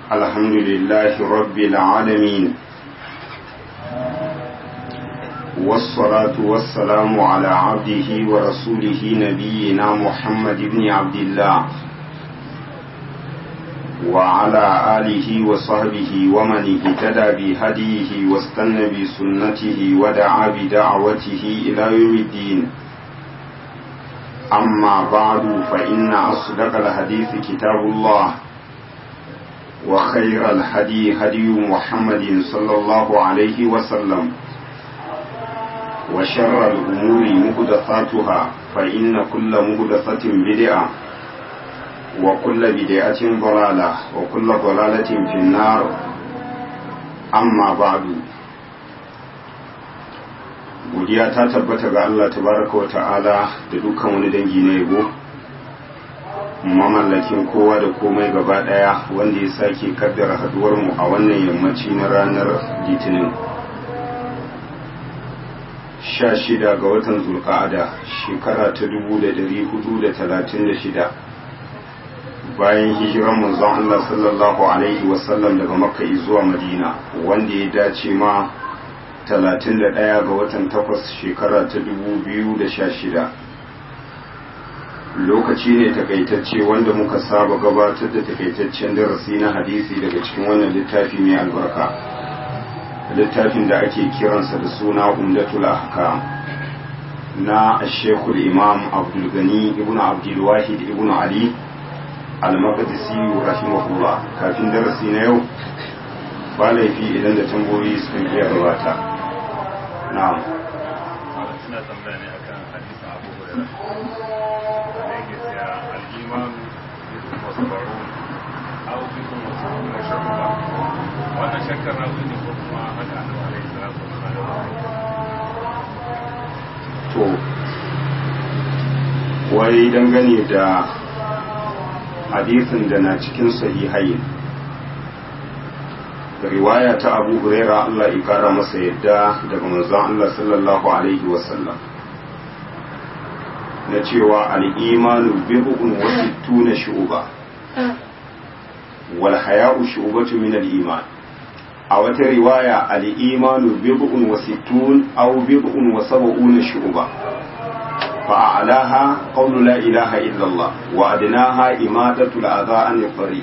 الحمد لله رب العالمين والصلاة والسلام على عبده ورسوله نبينا محمد بن عبد الله وعلى آله وصحبه ومن اهتدى بهديه واستنى بسنته ودعا بدعوته إلى يوم الدين أما بعد فإن أصدق الحديث كتاب الله وخير الهدي هدي محمد صلى الله عليه وسلم وشر الأمور مهدثاتها فإن كل مهدثة بدعة وكل بدعة ضلالة وكل ضلالة في النار أما بعد godiya ta tabbata ga Allah tabaraka wa ta'ala da dukkan wani dangi na yabo mamallakin kowa da komai gaba daya wanda ya sake kaddara haduwar mu a wannan yammaci na ranar litinin 16 ga watan zulqa'ada shekara ta 1436 bayan hijiran manzon Allah sallallahu alaihi wasallam daga makka zuwa madina wanda ya dace ma 31 ga watan 8 shekara ta 2016 lokaci ne takaitacce wanda muka saba gabatar da takaitaccen darasi na hadisi daga cikin wannan littafi mai albarka littafin da ake kiransa da suna umdatul ahkam na shekul imam abdulgani ibn abdulwahid ibn ali al-maqdisi rahimahullah kafin darasi na yau ba laifi idan da tambayoyi sukan iya gabata na'am suna tambaya ne akan hadisin abu hurairah da yake cewa al-iman bidun wa sabarun aw bidun wa sabarun shakka wannan shakkar rawi ne ko kuma haka annabi alaihi salatu wasallam to wai dangane da hadisin da na cikin sahihai riwaya ta abu huraira Allah ya kara masa yadda daga manzon Allah sallallahu alaihi wasallam na cewa al'imanu bid'un wa sittuna shu'ba wal haya'u shu'batu min al-iman a wata riwaya al'imanu bid'un wa sittun aw bid'un wa sab'una shu'ba fa a'laha qawlu la ilaha illa Allah wa adnaha imadatu al-adha an al-tariq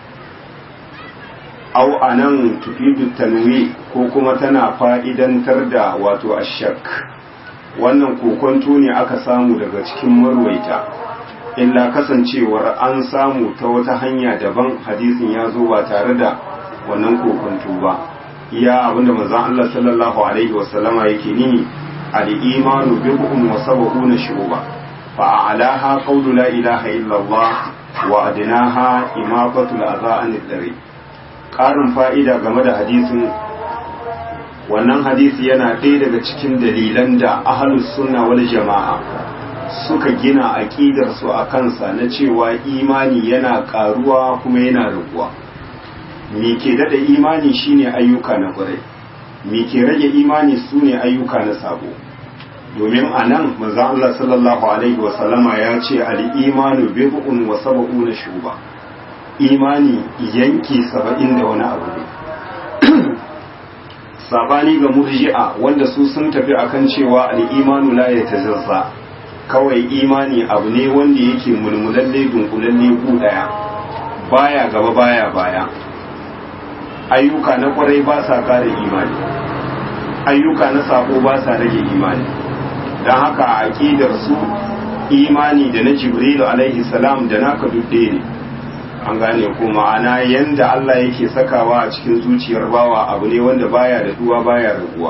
aw anan tufidu tanwi ko kuma tana fa'idantar da wato ashak wannan kokonto ne aka samu daga cikin marwaita illa kasancewar an samu ta wata hanya daban hadisin ya zo ba tare da wannan kokonto ba iya abinda manzon Allah sallallahu alaihi wasallama yake nini al-imanu bid'un wa sab'una shu'ba fa a'laha qawlu la ilaha illa Allah wa adnaha imaqatu al-adha an dari ƙarin fa'ida game da hadisin wannan hadisi yana ɗaya daga cikin dalilan da ahalus sunna wal jama'a suka gina aƙidarsu a kansa na cewa imani yana ƙaruwa kuma yana raguwa me ke daɗa imani shine ayyuka na ƙwarai me ke rage imani su ne ayyuka na sabo domin a nan maza Allah sallallahu alaihi wasallama ya ce al'imanu bid'un wa sab'una shuba imani yanki saba'in da wani abu ne sabani ga murji'a wanda su sun tafi akan cewa al'imanu la ya tajazza kawai imani abu ne wanda yake mulmulalle dunkulalle ku daya baya gaba baya baya ayyuka na kwarai ba sa kare imani ayyuka na sako ba sa rage imani don haka a aqidar su imani da na jibrilu alaihi salam da naka dudde ne an gane ko ma'ana yanda Allah yake sakawa a cikin zuciyar bawa abu ne wanda baya da duwa baya raguwa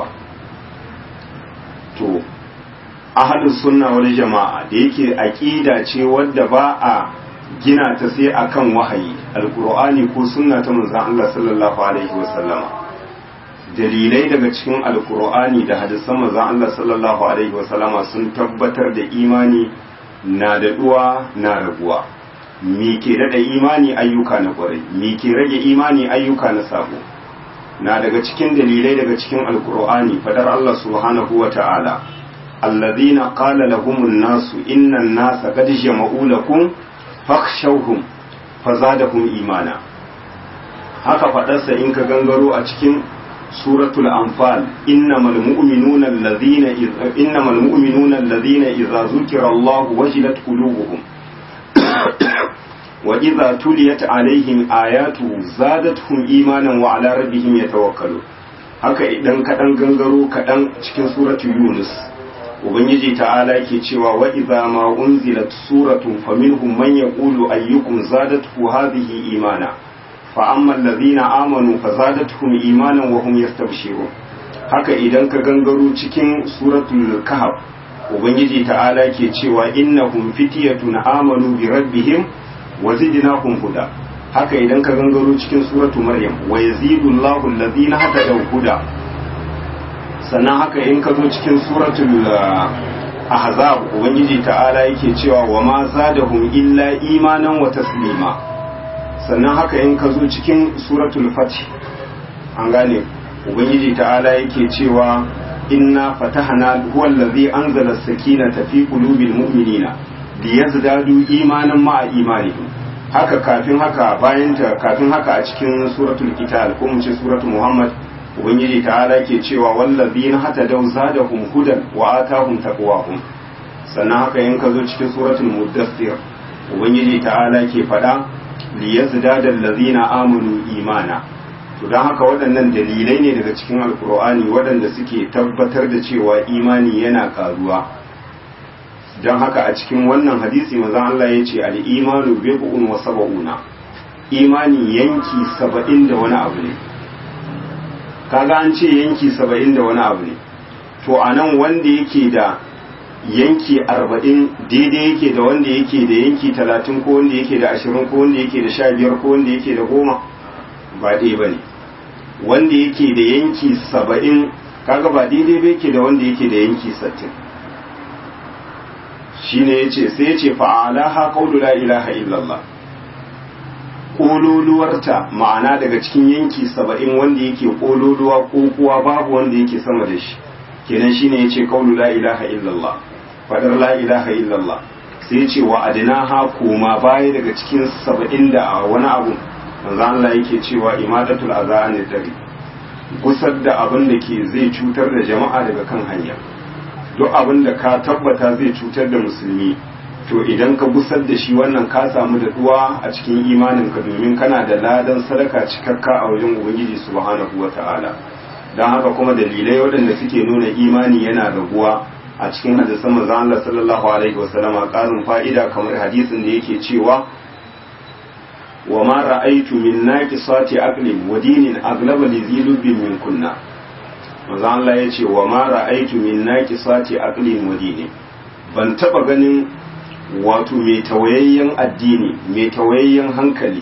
to ahlus sunna wal jama'a da yake aqida ce wadda ba a gina ta sai akan wahayi alqur'ani ko sunna ta manzon Allah sallallahu alaihi wasallama dalilai daga cikin alqur'ani da hadisan manzon Allah sallallahu alaihi wasallama sun tabbatar da imani na da duwa na raguwa mi ke daɗa imani ayyuka na ƙwarai mi ke rage imani ayyuka na sabo na daga cikin dalilai daga cikin alkur'ani fadar Allah subhanahu wa ta'ala allazina qala lahumun nasu innan nasa qad jama'u lakum fakhshawhum fazadahum imana haka faɗarsa in ka gangaro a cikin suratul anfal innamal mu'minuna alladhina innamal mu'minuna alladhina idza zukira Allah wajilat qulubuhum wa idza tuliyat alaihim ayatu zadatuhum imanan wa ala rabbihim yatawakkalun haka idan kaɗan gangaro kaɗan cikin suratul yunus ubangiji ta'ala ke cewa wa idza ma unzilat suratun faminhum man yaqulu ayyukum zadatuhu hadhihi imana fa amma alladhina amanu fazadatuhum imanan wa hum yastabshirun haka idan ka gangaro cikin suratul kahf ubangiji ta'ala ke cewa innahum fityatun amanu bi rabbihim wa zidnahum huda haka idan ka gangaro cikin suratul maryam wa yazidullahu alladhina hatadaw huda sannan haka in ka zo cikin suratul ahzab ubangiji ta'ala yake cewa wa ma zadahum illa imanan wa taslima sannan haka in ka zo cikin suratul fath an gane ubangiji ta'ala yake cewa inna fatahna huwa allazi anzala as-sakinata fi qulubil mu'minina liyazdadu imanan ma'a imanihim haka kafin haka bayan ta kafin haka a cikin suratul qital ko mu ce suratul muhammad ubangiji ta'ala ke cewa wallazina hatadaw zadahum hudan wa atahum taqwahum sannan haka in ka zo cikin suratul muddathir ubangiji ta'ala ke faɗa liyazdada allazina amanu imana to don haka waɗannan dalilai ne daga cikin alkur'ani waɗanda suke tabbatar da cewa imani yana karuwa don haka a cikin wannan hadisi manzon Allah ya ce al-imanu bid'un wa sab'una imani yanki saba'in da wani abu ne kaga an ce yanki saba'in da wani abu ne to a nan wanda yake da yanki arba'in daidai yake da wanda yake da yanki talatin ko wanda yake da ashirin ko wanda yake da sha biyar ko wanda yake da goma ba ɗaya ba ne wanda yake da yanki saba'in kaga ba daidai ba yake da wanda yake da yanki sattin shi ne ya ce sai ya ce fa'alaha qawlu la ilaha illallah kololuwarta ma'ana daga cikin yanki saba'in wanda yake kololuwa ko kuwa babu wanda yake sama da shi kenan shine yace qawlu la ilaha illallah fadar la ilaha illallah sai yace wa adnaha koma baya daga cikin saba'in da wani abu manzo Allah yake cewa imadatul azan dari gusar da abin da ke zai cutar da jama'a daga kan hanya duk abin da ka tabbata zai cutar da musulmi to idan ka busar da shi wannan ka samu daɗuwa a cikin imaninka domin kana da ladan sadaka cikakka a wajen ubangiji subhanahu wata'ala don haka kuma dalilai waɗanda suke nuna imani yana raguwa a cikin hadisan manzo Allah sallallahu alaihi wasallam ƙarin fa'ida kamar hadisin da yake cewa wa ma ra'aytu min naqisati aqlin wa dinin aglaba li zilubin min kunna manzo Allah yace wa ma ra'aytu min naqisati aqlin wa dinin ban taba ganin wato mai tawayayyen addini mai tawayayyen hankali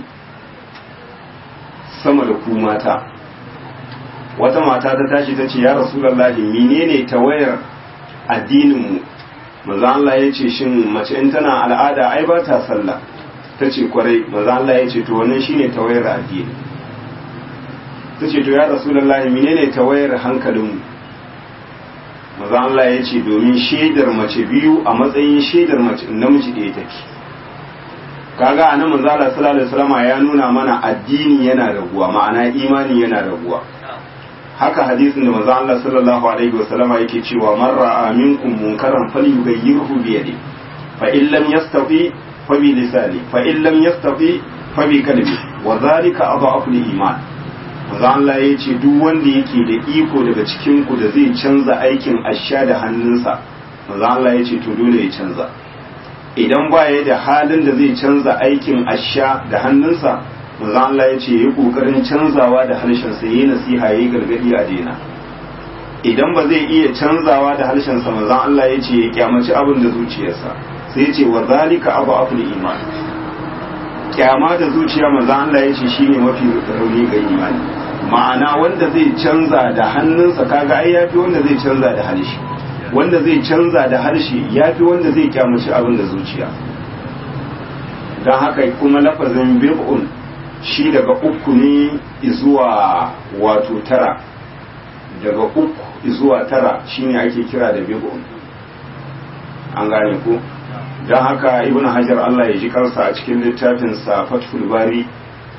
sama da ku mata wata mata ta tashi ta ce ya rasulallahi menene tawayar addininmu maza Allah ya ce shin mace in tana al'ada ai ba ta sallah ta ce kwarai maza Allah ya ce to wannan shine tawayar addini ta ce to ya rasulallahi menene tawayar hankalinmu maza Allah ya ce domin shaidar mace biyu a matsayin shaidar mace namiji ɗaya take kaga a nan manzo Allah sallallahu alaihi wasallam ya nuna mana addini yana raguwa ma'ana imani yana raguwa haka hadisin da manzo Allah sallallahu alaihi wasallam yake cewa man ra'a minkum munkaran falyughayyirhu bi yadi fa in lam yastati fa bi lisani fa in lam yastati fa bi qalbi wa dhalika adhafu al-iman manzo Allah ya ce duk wanda yake da iko daga cikin ku da zai canza aikin asha da hannunsa manzo Allah ya ce to dole ya canza idan ba ya da halin da zai canza aikin asha da hannunsa manzo Allah ya ce yi kokarin canzawa da harshen sa yayi nasiha yayi gargadi a daina idan ba zai iya canzawa da harshen sa manzo Allah ya ce ya kyamaci abin da zuciyarsa sai ya ce wa zalika abu aful iman kyama da zuciya manzo Allah ya ce shine mafi rauni ga imani ma'ana wanda zai canza da hannunsa kaga ai yafi wanda zai canza da harshe wanda zai canza da harshe yafi wanda zai kyamaci abin da zuciya don haka kuma lafazin bib'un shi daga uku ne zuwa wato tara daga uku zuwa tara shine ake kira da bib'un an gane ko don haka ibn hajar Allah ya ji kansa a cikin littafinsa fathul bari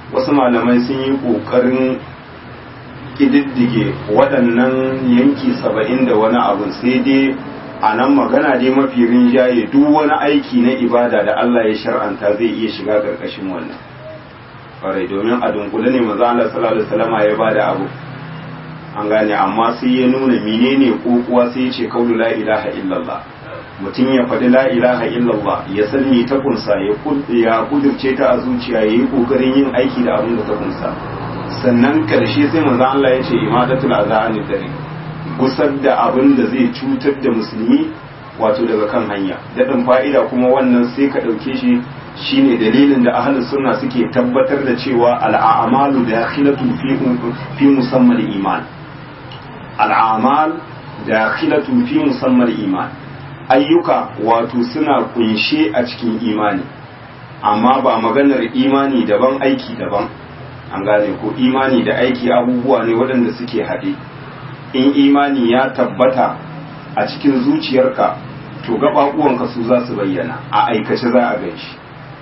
wasu malamai sun yi ƙoƙarin ƙididdige waɗannan yanki saba'in da wani abu sai dai a nan magana dai mafi rinjaye duk wani aiki na ibada da Allah ya shar'anta zai iya shiga ƙarƙashin wannan ƙwarai domin a dunkule ne maza Allah sallallahu alaihi wasallam ya bada abu an gane amma sai ya nuna menene kokuwa sai ya ce kaulu la ilaha illallah mutum ya faɗi la ilaha illallah ya san me ta kunsa ya kudirce ta a zuciya ya yi ƙoƙarin yin aiki da abin da ta kunsa sannan ƙarshe sai manzo Allah ya ce imadatul azani dare gusar da abin da zai cutar da musulmi wato daga kan hanya daɗin fa'ida kuma wannan sai ka ɗauke shi shine dalilin da ahlus sunna suke tabbatar da cewa al'amalu dakhilatun fi fi musammal iman al'amal dakhilatun fi musammal iman ayyuka wato suna kunshe a cikin imani amma ba maganar imani daban aiki daban an gane ko imani da aiki abubuwa ne waɗanda suke haɗe in imani ya tabbata a cikin zuciyarka to gaɓaɓuwanka su za su bayyana a aikace za a gan shi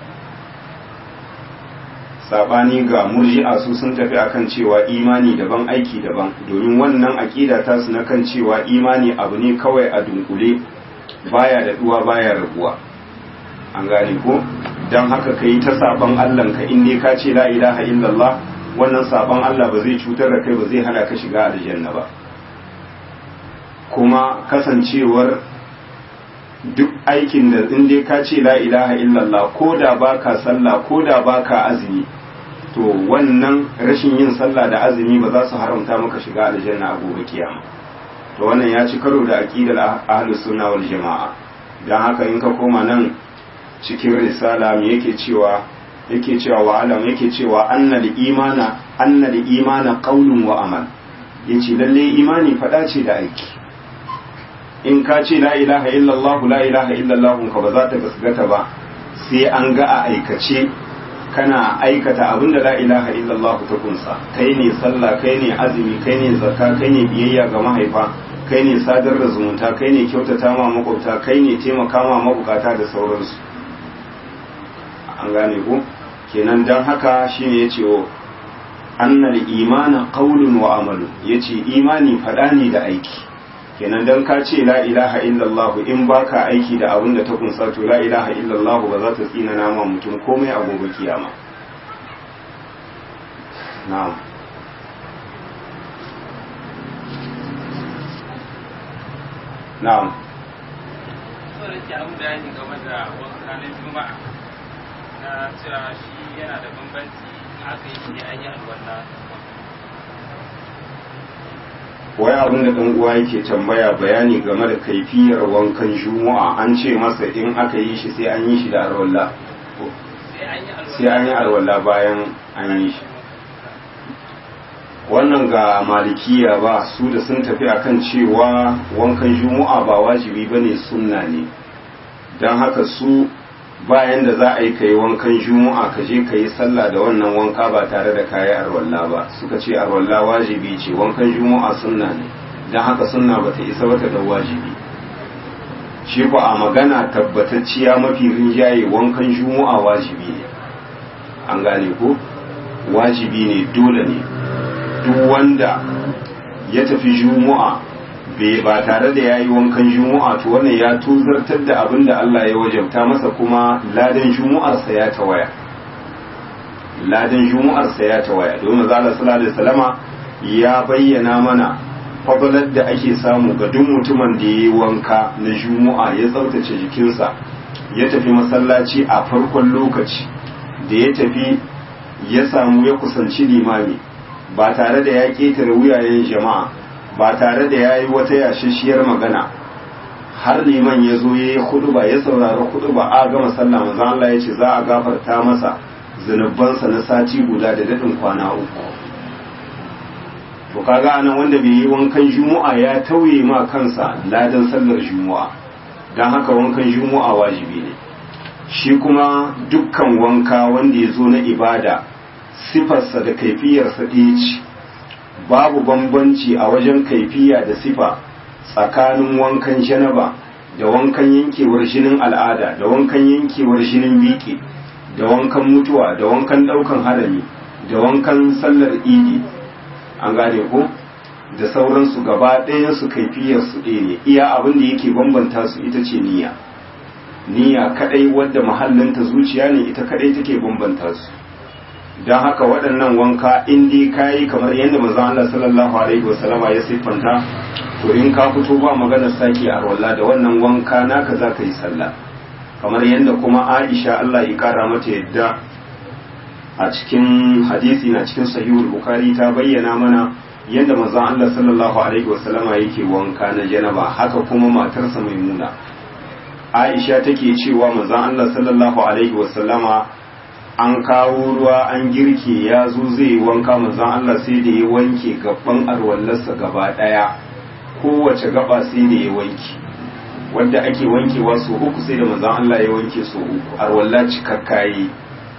sabani ga murji'a su sun tafi akan cewa imani daban aiki daban domin wannan aƙida ta su na kan cewa imani abu ne kawai a dunkule baya da duwa baya rabuwa an gane ko don haka ka yi ta saban Allah ka in ne ka ce la ilaha illallah wannan saban Allah ba zai cutar da kai ba zai hana ka shiga aljanna ba kuma kasancewar duk aikin da in dai ka ce la ilaha illallah ko da baka sallah ko da baka azumi to wannan rashin yin sallah da azumi ba za su haramta maka shiga aljanna a gobe kiyama to wannan ya ci karo da aqidar ahlus sunna wal jamaa dan haka in ka koma nan cikin risala me yake cewa yake cewa wa alam yake cewa annal imana annal imana qaulun wa amal yace lalle imani fada ce da aiki in ka ce la ilaha illallah la ilaha illallah ka ba za ta gasgata ba sai an ga a aikace kana aikata abin da la ilaha illallah ta kunsa kai ne sallah kai ne azumi kai ne zakka kai ne biyayya ga mahaifa kai ne sadar da zumunta kai ne kyautata ma makwabta kai ne taimaka ma mabukata da sauransu an gane ko kenan dan haka shine yace o annal imana qaulun wa amalu yace imani fada ne da aiki kenan dan ka ce la ilaha illallah in baka aiki da abin da ta kunsa to la ilaha illallah ba za ta tsina nama mutum komai a gobe kiyama na'am na'am so da ke an bayani game da wanka na juma'a na cewa shi yana da bambanci aka yi shi an yi alwala wai abin da ɗan uwa yake tambaya bayani game da kaifiyar wankan juma'a an ce masa in aka yi shi sai an yi shi da arwalla sai an yi arwalla bayan an yi shi wannan ga malikiya ba su da sun tafi akan cewa wankan juma'a ba wajibi ba ne sunna ne don haka su bayan da za a yi kai wankan juma'a ka je ka yi sallah da wannan wanka ba tare da kayi arwalla ba suka ce arwalla wajibi ce wankan juma'a sunna ne don haka sunna ba ta isa wata da wajibi shi ku a magana tabbatacciya mafi rinjaye wankan juma'a wajibi ne an gane ko wajibi ne dole ne duk wanda ya tafi juma'a bai ba tare da yayi wankan juma'a to wannan ya tuzartar da abin da Allah ya wajabta masa kuma ladan juma'arsa ya tawaya ladan juma'arsa ya tawaya domin zalla sallallahu alaihi wasallama ya bayyana mana fadalar da ake samu ga duk mutumin da yayi wanka na juma'a ya tsaftace jikinsa ya tafi masallaci a farkon lokaci da ya tafi ya samu ya kusanci limami ba tare da ya ketare wuyayen jama'a ba tare da ya yi wata yashishiyar magana har liman ya zo ya yi huduba ya saurari huduba a gama sallah manzo Allah ya ce za a gafarta masa zunubansa na sati guda da daɗin kwana uku to kaga anan wanda bai yi wankan juma'a ya tauye ma kansa ladan sallar juma'a don haka wankan juma'a wajibi ne shi kuma dukkan wanka wanda ya zo na ibada sifarsa da kaifiyarsa ɗaya ce babu bambanci a wajen kaifiya da sifa tsakanin wankan janaba da wankan yankewar jinin al'ada da wankan yankewar jinin biki da wankan mutuwa da wankan ɗaukan harami da wankan sallar idi an gane ko da sauransu gaba ɗayan su kaifiyar su ɗaya ne iya abin da yake bambanta su ita ce niyya niyya kadai wadda mahallinta zuciya ne ita kadai take bambanta su don haka waɗannan wanka in dai kayi kamar yadda manzon Allah sallallahu alaihi wasallama ya siffanta to in ka fito ba maganar sake a walla da wannan wanka naka za ka yi sallah kamar yadda kuma Aisha Allah ya kara mata yadda a cikin hadisi na cikin sahihul bukhari ta bayyana mana yadda manzon Allah sallallahu alaihi wasallama yake wanka na janaba haka kuma matarsa maimuna Aisha take cewa manzon Allah sallallahu alaihi wasallama an kawo ruwa an girke ya zo zai yi wanka manzon Allah sai da ya wanke gaban arwallarsa gaba daya kowace gaba sai da ya wanke wanda ake wankewa so uku sai da manzon Allah ya wanke so uku arwalla cikakkaye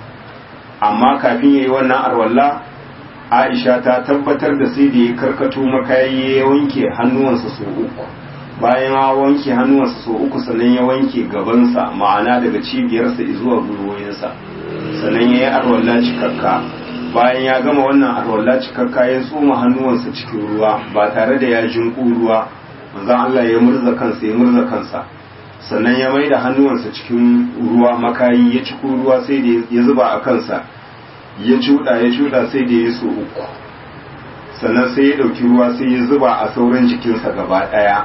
amma kafin yayi wannan arwalla Aisha ta tabbatar da sai da ya karkato makayi ya wanke hannuwansa so uku bayan ya wanke hannuwansa so uku sannan ya wanke gabansa ma'ana daga cibiyarsa zuwa gwiwoyinsa sannan ya yi arwalla cikakka bayan ya gama wannan arwalla cikakka ya tsoma hannuwansa cikin ruwa ba tare da ya jinƙu ruwa manzon Allah ya murza kansa ya murza kansa sannan ya mai da hannuwansa cikin ruwa makayi ya ciko ruwa sai da ya zuba a kansa ya cuɗa ya cuɗa sai da ya so uku sannan sai ya ɗauki ruwa sai ya zuba a sauran jikinsa gaba ɗaya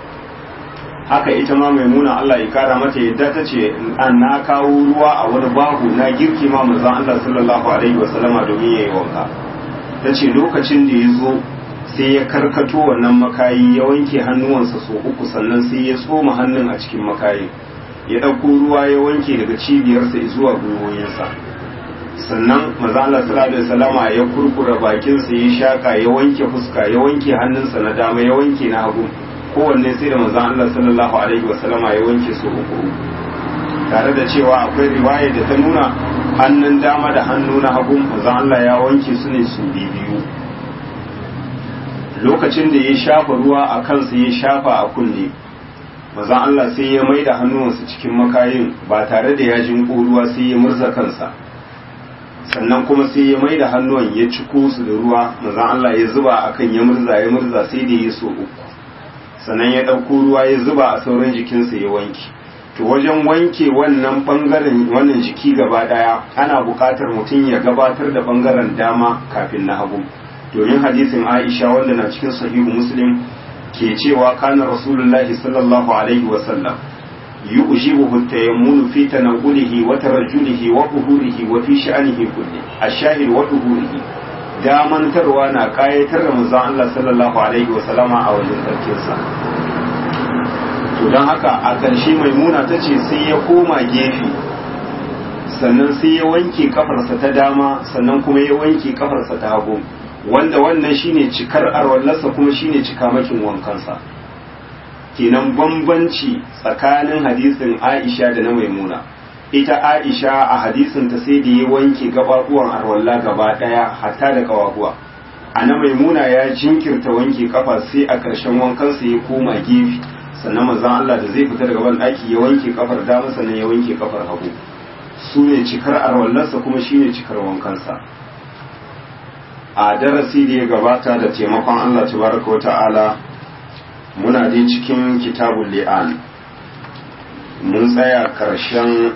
haka ita ma maimuna Allah ya kara mata yadda ta ce an na kawo ruwa a wani bahu na girki ma manzon Allah sallallahu alaihi wasallama domin yayi wanka ta ce lokacin da ya zo sai ya karkato wannan makayi ya wanke hannuwansa so uku sannan sai ya tsoma hannun a cikin makayi ya ɗauko ruwa ya wanke daga cibiyarsa zuwa gwiwoyinsa sannan maza Allah sallallahu alaihi wasallama ya kurkura bakinsa ya shaka ya wanke fuska ya wanke hannunsa na dama ya wanke na hagu kowanne sai da manzon Allah sallallahu alaihi wasallama ya wanke su uku tare da cewa akwai riwaya da ta nuna hannun dama da hannu na hagu manzon Allah ya wanke su ne su biyu lokacin da ya shafa ruwa a kansa ya shafa a kunne manzon Allah sai ya maida hannuwansa cikin makayin ba tare da ya jinko ruwa sai ya murza kansa sannan kuma sai ya maida hannuwan ya ciko su da ruwa manzon Allah ya zuba akan ya murza ya murza sai da ya so uku sannan ya ɗauko ruwa ya zuba a sauran jikinsa ya wanke to wajen wanke wannan ɓangaren wannan jiki gaba ɗaya ana buƙatar mutum ya gabatar da ɓangaren dama kafin na hagu domin hadisin aisha wanda na cikin sahihu muslim ke cewa kana rasulullahi sallallahu alaihi wasallam يؤجبه التيمم في تنقله وترجله وظهوره وفي شأنه كله الشاهد وظهوره damantarwa na kayatar da manzon Allah sallallahu alaihi wa sallama a wajen sarkinsa to don haka a ƙarshe maimuna ta ce sai ya koma gefe sannan sai ya wanke kafarsa ta dama sannan kuma ya wanke kafarsa ta hagu wanda wannan shine cikar arwallarsa kuma shine cikamakin wankansa kenan bambanci tsakanin hadisin Aisha da na maimuna ita Aisha a hadisin ta sai da ya wanke gababuwan arwalla gaba daya hatta da kawahuwa a na maimuna ya jinkirta wanke kafa sai a ƙarshen wankansa ya koma gefe sannan manzon Allah da zai fita daga ban ɗaki ya wanke kafar dama sannan ya wanke kafar hagu su ne cikar arwallarsa kuma shine cikar wankansa a darasi da ya gabata da taimakon Allah tabaraka wa ta'ala muna dai cikin kitabul li'an mun tsaya ƙarshen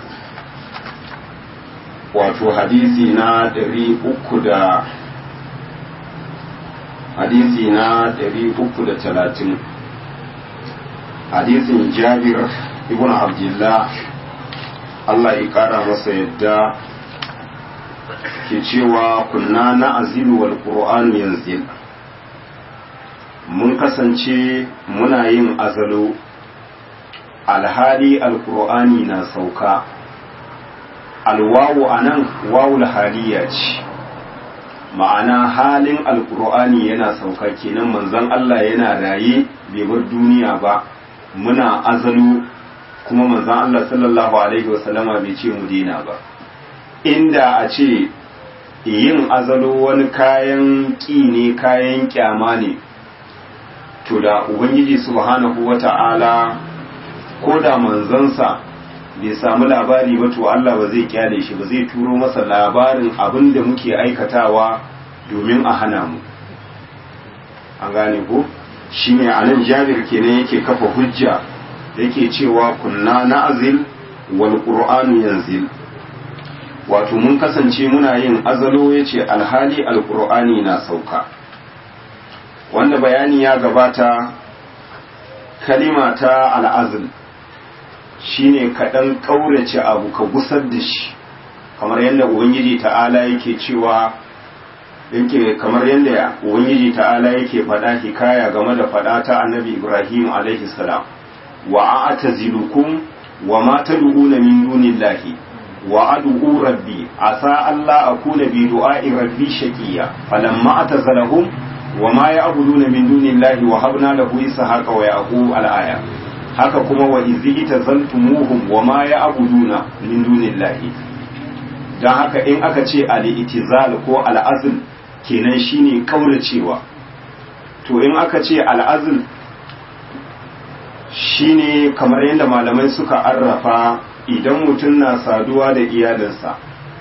wato hadisi na ɗari uku da hadisi na ɗari uku da talatin hadisin jabir ibn abdullah Allah ya ƙara masa yadda ke cewa kunna na azilu wal qur'anu yanzil mun kasance muna yin azalo alhali alkur'ani na sauka alwawu a nan wawul haliya ce ma'ana halin alkur'ani yana sauka kenan manzon Allah yana raye bai bar duniya ba muna azalo kuma manzon Allah sallallahu alaihi wasallama bai ce mu dina ba inda a ce yin azalo wani kayan ƙi ne kayan kyama ne to da ubangiji subhanahu wata'ala ko da manzansa bai samu labari ba to Allah ba zai kyale shi ba zai turo masa labarin abin da muke aikatawa domin a hana mu an gane ko shine anan jabir kenan yake kafa hujja yake cewa kunna na'zil wal qur'anu yanzil wato mun kasance muna yin azalo yace alhali alqur'ani na sauka wanda bayani ya gabata kalima ta al'azl shine kaɗan ƙaurace abu ka gusar da shi kamar yadda ubangiji ta'ala yake cewa yake kamar yadda ubangiji ta'ala yake faɗa hikaya game da faɗa ta annabi ibrahim alaihi salam wa a'tazilukum wa ma tad'una min dunillahi wa ad'u rabbi asa alla akuna bi du'a'i rabbi shaqiya falamma atazalahum wa ma ya'buduna min dunillahi wa habna lahu ishaqa wa yaqub al-aya haka kuma wa izi tazaltumuhum wa ma ya'buduna min dunillahi dan haka in aka ce al-itizal ko al-azl kenan shine kauracewa to in aka ce al-azl shine kamar yadda malamai suka arrafa idan mutum na saduwa da iyalinsa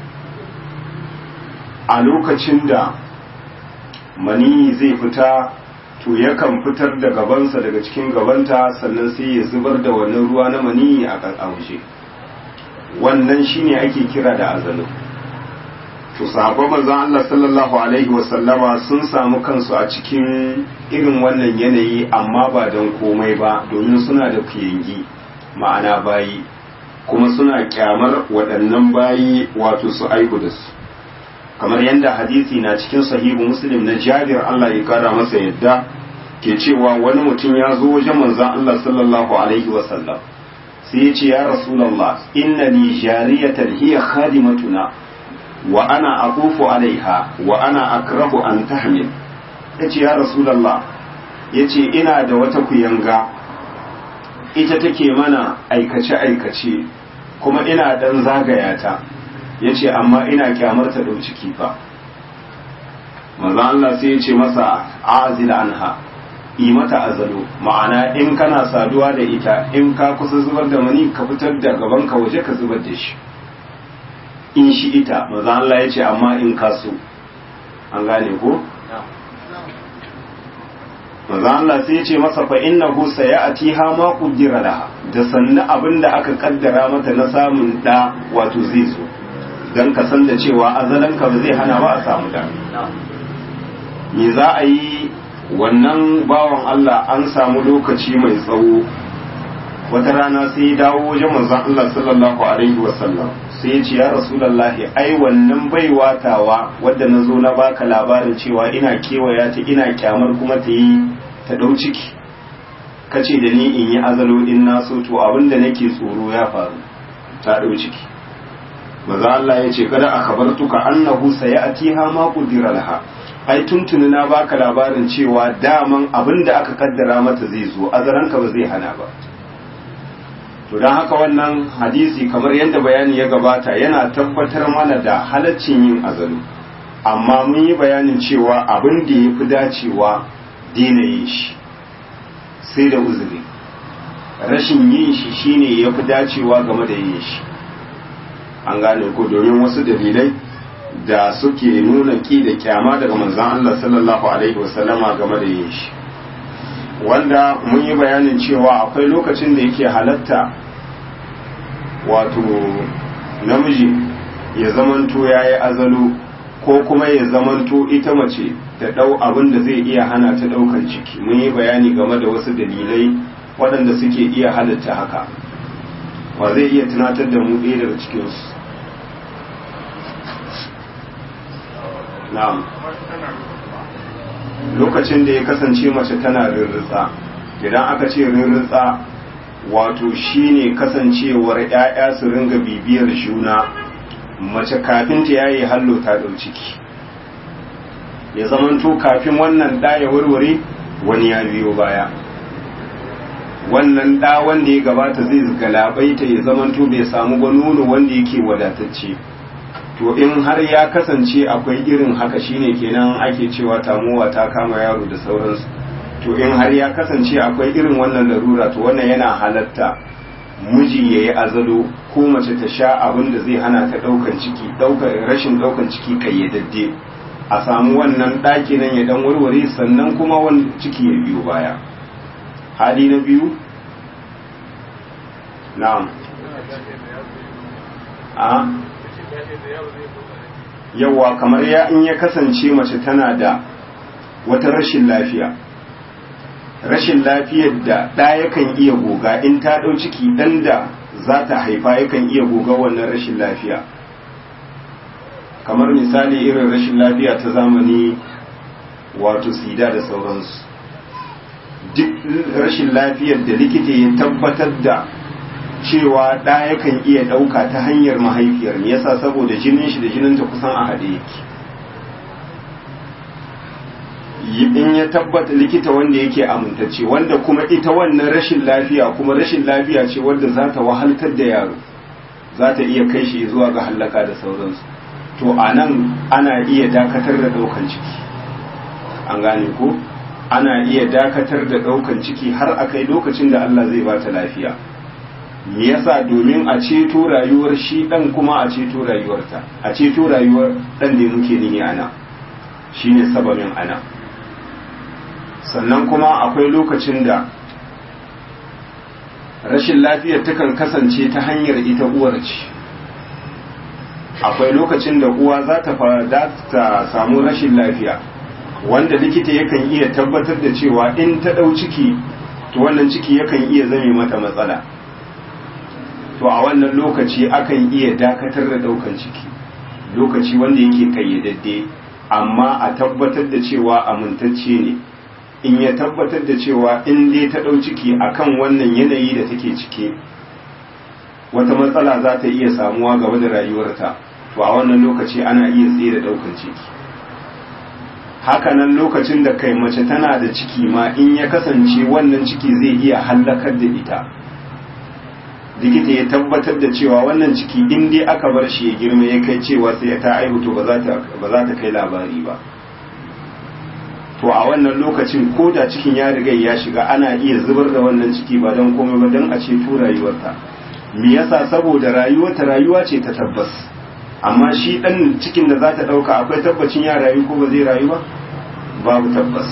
a lokacin da mani zai fita to yakan fitar da gabansa daga cikin gabanta sannan sai ya zubar da wannan ruwa na maniyi a ƙarƙaushe wannan shine ake kira da azalu to sahabban manzon Allah sallallahu alaihi wasallama sun samu kansu a cikin irin wannan yanayi amma ba don komai ba domin suna da kuyangi ma'ana bayi kuma suna kyamar waɗannan bayi wato su aihu da su kamar yadda hadisi na cikin sahihu muslim na jabir Allah ya kara masa yadda ke cewa wani mutum ya zo wajen manzon Allah sallallahu alaihi wasallam sai ya ce ya rasulullah inna li jariyatan hiya khadimatuna wa ana aqufu alaiha wa ana akrahu an tahmil yace ya rasulullah yace ina da wata kuyanga ita take mana aikace aikace kuma ina dan zagaya ta ya ce amma ina kyamar ta ɗau ciki fa maza Allah sai ya ce masa azil anha yi mata azalo ma'ana in kana saduwa da ita in ka kusa zubar da mani ka fitar da gaban ka waje ka zubar da shi in shi ita maza Allah ya ce amma in ka so an gane ko maza Allah sai ya ce masa fa innahu sayatiha ma qaddara laha da sanna abinda aka kaddara mata na samun da wato zai zo don ka san da cewa azalanka ba zai hana ba a samu da me za a yi wannan bawan Allah an samu lokaci mai tsawo wata rana sai ya dawo wajen manzon Allah sallallahu alaihi wasallam sai ya ce ya rasulullahi ai wannan baiwa tawa wadda na zo na baka labarin cewa ina kewaya ta ina kyamar kuma ta yi ta dau ciki kace da ni in yi azalo in na so to abinda nake tsoro ya faru ta dau ciki maza Allah ya ce kada akabartuka annahu sayatiha ma qudira laha ai tuntuni na baka labarin cewa daman abinda aka kaddara mata zai zo azaranka ba zai hana ba to dan haka wannan hadisi kamar yadda bayani ya gabata yana tabbatar mana da halaccin yin azalu amma mun yi bayanin cewa abin da ya fi dacewa daina yin shi sai da uzuri rashin yin shi shine ya fi dacewa game da yin shi an gane ko domin wasu dalilai da suke nuna ki da kyama daga manzon Allah sallallahu alaihi wasallama game da yin shi wanda mun yi bayanin cewa akwai lokacin da yake halatta wato namiji ya zamanto ya yi azalo ko kuma ya zamanto ita mace ta ɗau abin da zai iya hana ta ɗaukan ciki mun yi bayani game da wasu dalilai waɗanda suke iya halatta haka wa zai iya tunatar da mu ɗaya daga cikinsu na'am lokacin da ya kasance mace tana rirritsa idan aka ce rirritsa wato shine kasancewar 'ya'ya su ringa bibiyar juna mace kafin ta yayi hallo ta ɗau ciki ya zamanto kafin wannan ɗa ya warware wani ya biyo baya wannan ɗa wanda ya gabata zai galabaita ya zamanto bai samu ba nono wanda yake wadatacce to in har ya kasance akwai irin haka shine kenan ake cewa tamuwa ta kama yaro da sauransu to in har ya kasance akwai irin wannan larura to wannan yana halatta miji ya yi azalo ko mace ta sha abin da zai hana ta ɗaukan ciki rashin ɗaukan ciki kayyadadde a samu wannan ɗaki nan ya dan warware sannan kuma wani ciki ya biyo baya hali na biyu na'am a yawa kamar ya in ya kasance mace tana da wata rashin lafiya rashin lafiyar da ɗa yakan iya goga in ta ɗau ciki ɗan da za ta haifa yakan iya goga wannan rashin lafiya kamar misali irin rashin lafiya ta zamani wato sida da sauransu duk rashin lafiyar da likita ya tabbatar da cewa ɗa yakan iya ɗauka ta hanyar mahaifiyar ne yasa saboda jinin shi da jininta kusan a haɗe yake in ya tabbata likita wanda yake amintacce wanda kuma ita wannan rashin lafiya kuma rashin lafiya ce wanda za ta wahaltar da yaro za ta iya kai shi zuwa ga hallaka da sauransu to a nan ana iya dakatar da ɗaukan ciki an gane ko ana iya dakatar da ɗaukan ciki har a kai lokacin da Allah zai ba ta lafiya me yasa domin a ceto rayuwar shi ɗan kuma a ceto rayuwarta a ceto rayuwar ɗan da muke nini ana shine sababin ana sannan kuma akwai lokacin da rashin lafiyar takan kasance ta hanyar ita uwar ce akwai lokacin da uwa za ta ta samu rashin lafiya wanda likita yakan iya tabbatar da cewa in ta ɗau ciki to wannan ciki yakan iya zame mata matsala to a wannan lokaci akan iya dakatar da ɗaukan ciki lokaci wanda yake kayyadadde amma a tabbatar da cewa amintacce ne in ya tabbatar da cewa in dai ta ɗau ciki akan wannan yanayi da take ciki wata matsala za ta iya samuwa gaba da rayuwarta to a wannan lokaci ana iya tsaye da ɗaukan ciki hakanan lokacin da kai mace tana da ciki ma in ya kasance wannan ciki zai iya hallakar da ita likita ya tabbatar da cewa wannan ciki in dai aka bar shi ya girma ya kai cewa sai ta aihu to ba za ta kai labari ba to a wannan lokacin ko da cikin ya riga ya shiga ana iya zubar da wannan ciki ba don komai ba don a ceto rayuwarta me yasa saboda rayuwarta rayuwa ce ta tabbas amma shi dan cikin da za ta dauka akwai tabbacin ya rayu ko ba zai rayu ba babu tabbas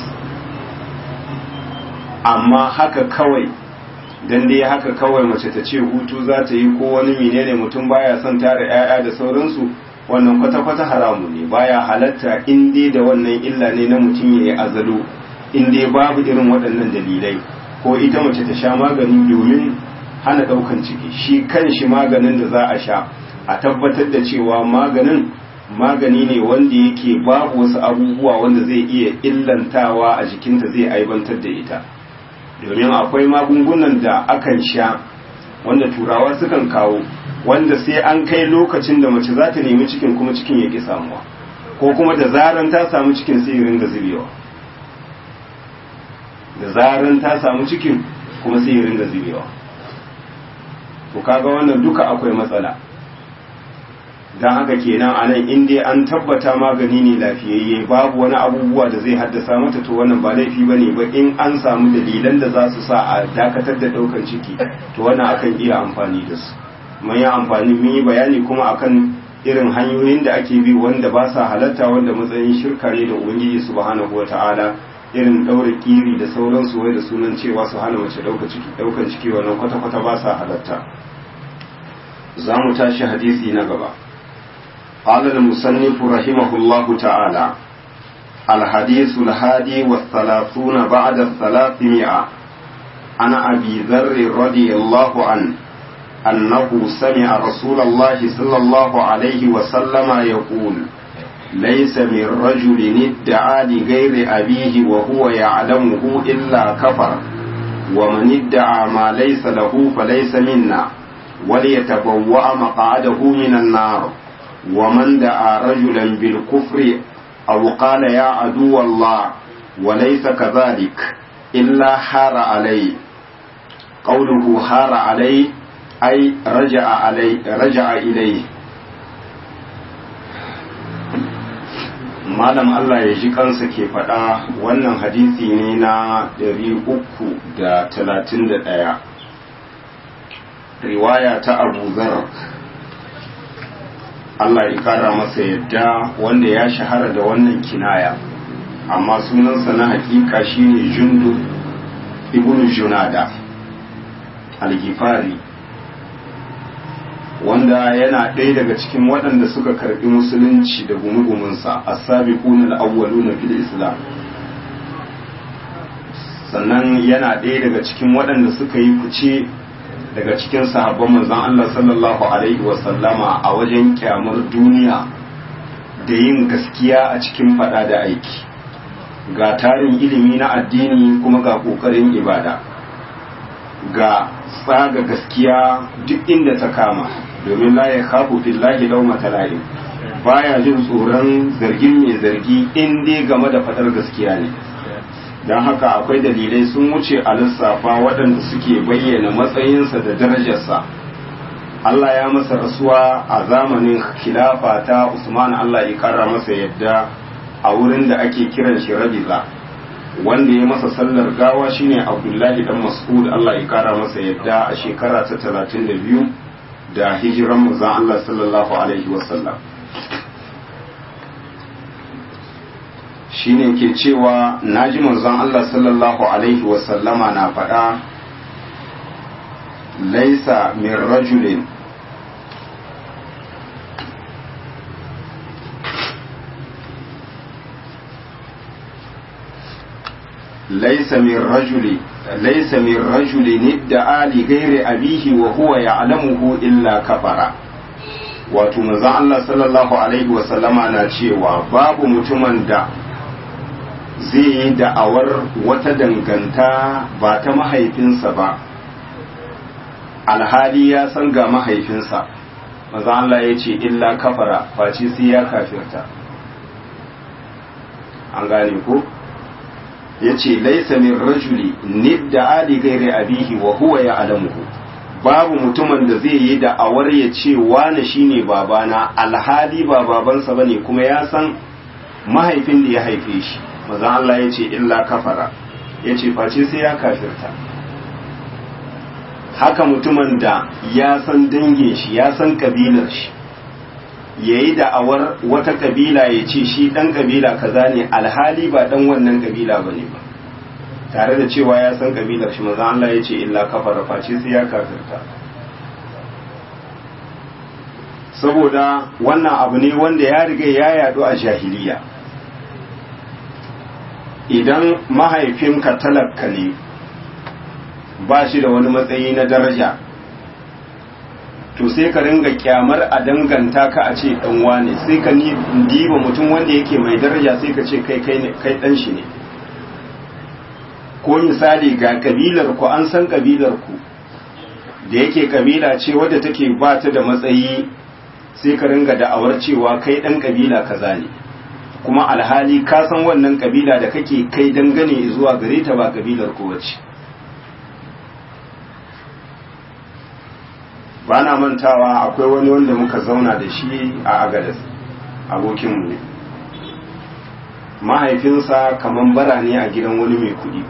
amma haka kawai dan dai haka kawai mace ta ce hutu za ta yi ko wani menene mutum baya son tara 'ya'ya da sauransu wannan kwata-kwata haramu ne baya halatta in dai da wannan illa ne na mutum ya yi azalo in dai babu irin waɗannan dalilai ko ita mace ta sha magani domin hana ɗaukan ciki shi kan shi maganin da za a sha a tabbatar da cewa maganin magani ne wanda yake babu wasu abubuwa wanda zai iya illantawa a jikinta zai aibantar da ita domin akwai magungunan da akan sha wanda turawa sukan kawo wanda sai an kai lokacin da mace za ta nemi cikin kuma cikin ya ƙi samuwa ko kuma da zaran ta samu cikin sai ya ringa zubewa da zaran ta samu cikin kuma sai ya ringa zubewa to kaga wannan duka akwai matsala don haka kenan a nan in dai an tabbata magani ne lafiyayye babu wani abubuwa da zai haddasa mata to wannan ba laifi ba ne ba in an samu dalilan da za su sa a dakatar da ɗaukan ciki to wannan akan iya amfani da su mun yi amfani mun yi bayani kuma akan irin hanyoyin da ake bi wanda ba sa halatta wanda matsayin shirka ne da ubangiji subhanahu wata'ala irin daure kiri da sauransu wai da sunan cewa su hana mace dauka ciki daukan ciki wannan kwata kwata ba sa halatta za mu tashi hadisi na gaba قال المصنف رحمه الله تعالى الحديث الهادي والثلاثون بعد الثلاثمائة عن أبي ذر رضي الله عنه أنه سمع رسول الله صلى الله عليه وسلم يقول ليس من رجل ادعى لغير أبيه وهو يعلمه إلا كفر ومن ادعى ما ليس له فليس منا وليتبوأ مقعده من النار ومن دعا رجلا بالكفر أو قال يا عدو الله وليس كذلك إلا حار عليه قوله حار عليه ai raja'a alai raja'a ilai malam Allah ya ji kansa ke faɗa wannan hadisi ne na 331 riwaya ta abu zar Allah ya kara masa yadda wanda ya shahara da wannan kinaya amma sunansa na hakika shine jundu ibn junada al-gifari wanda yana ɗaya daga cikin waɗanda suka karɓi musulunci da gumugumunsa as-sabiquna al-awwaluna fil islam sannan yana ɗaya daga cikin waɗanda suka yi fice daga cikin sahabban manzon Allah sallallahu alaihi wasallama a wajen kyamar duniya da yin gaskiya a cikin fada da aiki ga tarin ilimi na addini kuma ga ƙoƙarin ibada ga tsaga gaskiya duk inda ta kama domin la ya khafu fillahi lawmata la'im baya jin tsoron zargin mai zargi in dai game da fadar gaskiya ne don haka akwai dalilai sun wuce a lissafa waɗanda suke bayyana matsayinsa da darajarsa Allah ya masa rasuwa a zamanin khilafa ta Usman Allah ya kara masa yadda a wurin da ake kiran shi Rabiza wanda ya masa sallar gawa shine Abdullahi dan Mas'ud Allah ya kara masa yadda a shekara ta 32 da hijiran manzon Allah sallallahu alaihi wasallam shine ke cewa naji manzon Allah sallallahu alaihi wasallama na faɗa laisa min rajulin ليس من رجل ليس من رجل ادعى لغير أبيه وهو يعلمه إلا كفر wato manzon Allah sallallahu alaihi wasallama na cewa babu mutumin da zai yi da'awar wata danganta ba ta mahaifinsa ba alhali ya san ga mahaifinsa manzon Allah ya ce illa kafara face sai ya kafirta an gane ko ya ce laisa min rajuli nidda ali gairi abihi wa huwa ya alamuhu babu mutumin da zai yi da'awar ya ce wane shine babana alhali ba babansa bane kuma ya san mahaifin da ya haife shi maza Allah ya ce illa kafara ya ce face sai ya kafirta haka mutumin da ya san dangin shi ya san kabilar shi ya yi da'awar wata kabila ya ce shi ɗan kabila kaza ne alhali ba ɗan wannan kabila ba ne ba tare da cewa ya san kabilar shi maza Allah ya ce illa kafara face sai ya kafirta saboda wannan abu ne wanda ya riga ya yadu a jahiliya idan mahaifinka talaka ne ba shi da wani matsayi na daraja to sai ka ringa kyamar a danganta ka a ce dan wane sai ka diba mutum wanda yake mai daraja sai ka ce kai kai dan shi ne ko misali ga kabilar ku an san kabilar ku da yake kabila ce wadda take ba ta da matsayi sai ka ringa da'awar cewa kai dan kabila kaza ne kuma alhali ka san wannan kabila da kake kai dangane zuwa gare ta ba kabilar ku bace ba na mantawa akwai wani wanda muka zauna da shi a agadas abokinmu ne mahaifinsa kaman bara ne a gidan wani mai kudi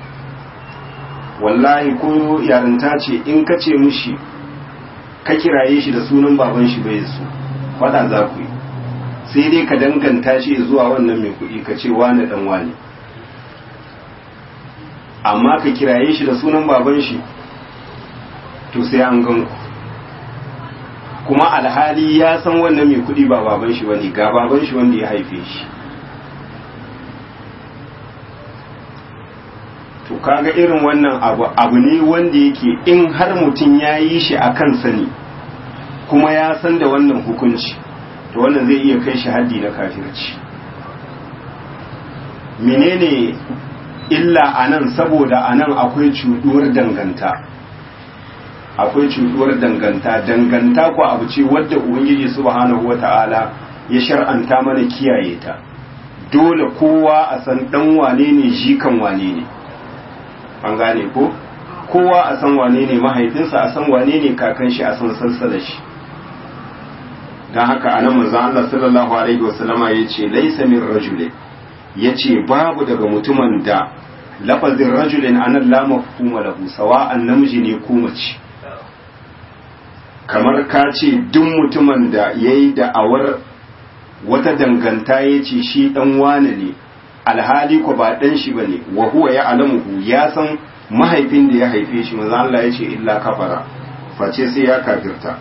wallahi ko yarinta ce in ka ce mushi ka kiraye shi da sunan baban shi bai su fada za ku yi sai dai ka danganta shi zuwa wannan mai kudi ka ce wane dan wane amma ka kiraye shi da sunan baban shi to sai an gan ku kuma alhali ya san wannan mai kudi ba baban shi bane ga baban shi wanda ya haife shi to kaga irin wannan abu abu ne wanda yake in har mutum ya yi shi a kan sani kuma ya san da wannan hukunci to wannan zai iya kai shi haddi na kafirci menene illa a nan saboda a nan akwai cuɗuwar danganta akwai cuɗuwar danganta danganta ko abu ce wadda ubangiji subhanahu wata'ala ya shar'anta mana kiyaye ta dole kowa a san dan wane ne jikan wane ne an gane ko kowa a san wane ne mahaifinsa a san wane ne kakan shi a san sansala shi don haka anan manzon Allah sallallahu alaihi wasallama yace laysa min rajulin yace babu daga mutumin da lafazin rajulin anan la mafhuma lahu sawa'an namiji ne ko mace kamar ka ce duk mutumin da ya yi da'awar wata danganta ya ce shi ɗan wane ne alhali ko ba ɗan shi ba ne wa huwa ya alamuhu ya san mahaifin da ya haife shi maza Allah ya ce illa kafara face sai ya kafirta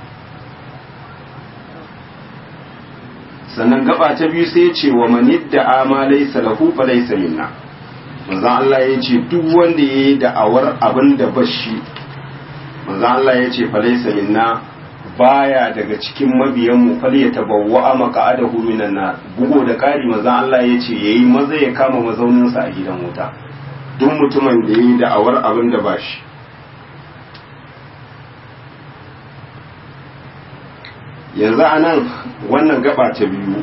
sannan gaba ta biyu sai ya ce wa manidda amalai salahu fa laysa minna manzon Allah ya ce duk wanda ya yi da'awar abin da bashi manzon Allah ya ce fa laysa minna baya daga cikin mabiyanmu fal ya tabawwa maqa'adahu minan nar bugo da kari manzon Allah ya ce yayi maza ya kama mazauninsa a gidan wuta duk mutumin da yayi da'awar abin da bashi yanzu anan wannan gaba ta biyu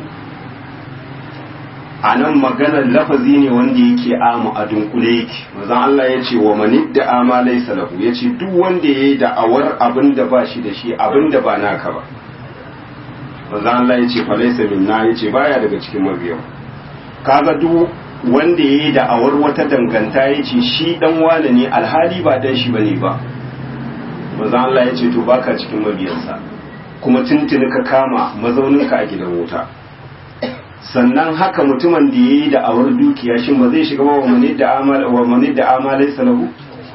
a nan maganar lafazi ne wanda yake amu a dunkule yake mazan Allah ya ce wa manid da amalai salahu ya ce duk wanda ya yi da'awar abin da ba shi da shi abin da ba naka ba mazan Allah ya ce falaisa minna ya ce baya daga cikin mabiyan kaga duk wanda ya yi da'awar wata danganta ya ce shi dan wane ne alhali ba dan shi bane ba mazan Allah ya ce to baka cikin mabiyansa kuma tuntuni ka kama mazauninka a gidan wuta sannan haka mutumin da ya yi da awar dukiya shi ba zai shiga wa mani da amalai salahu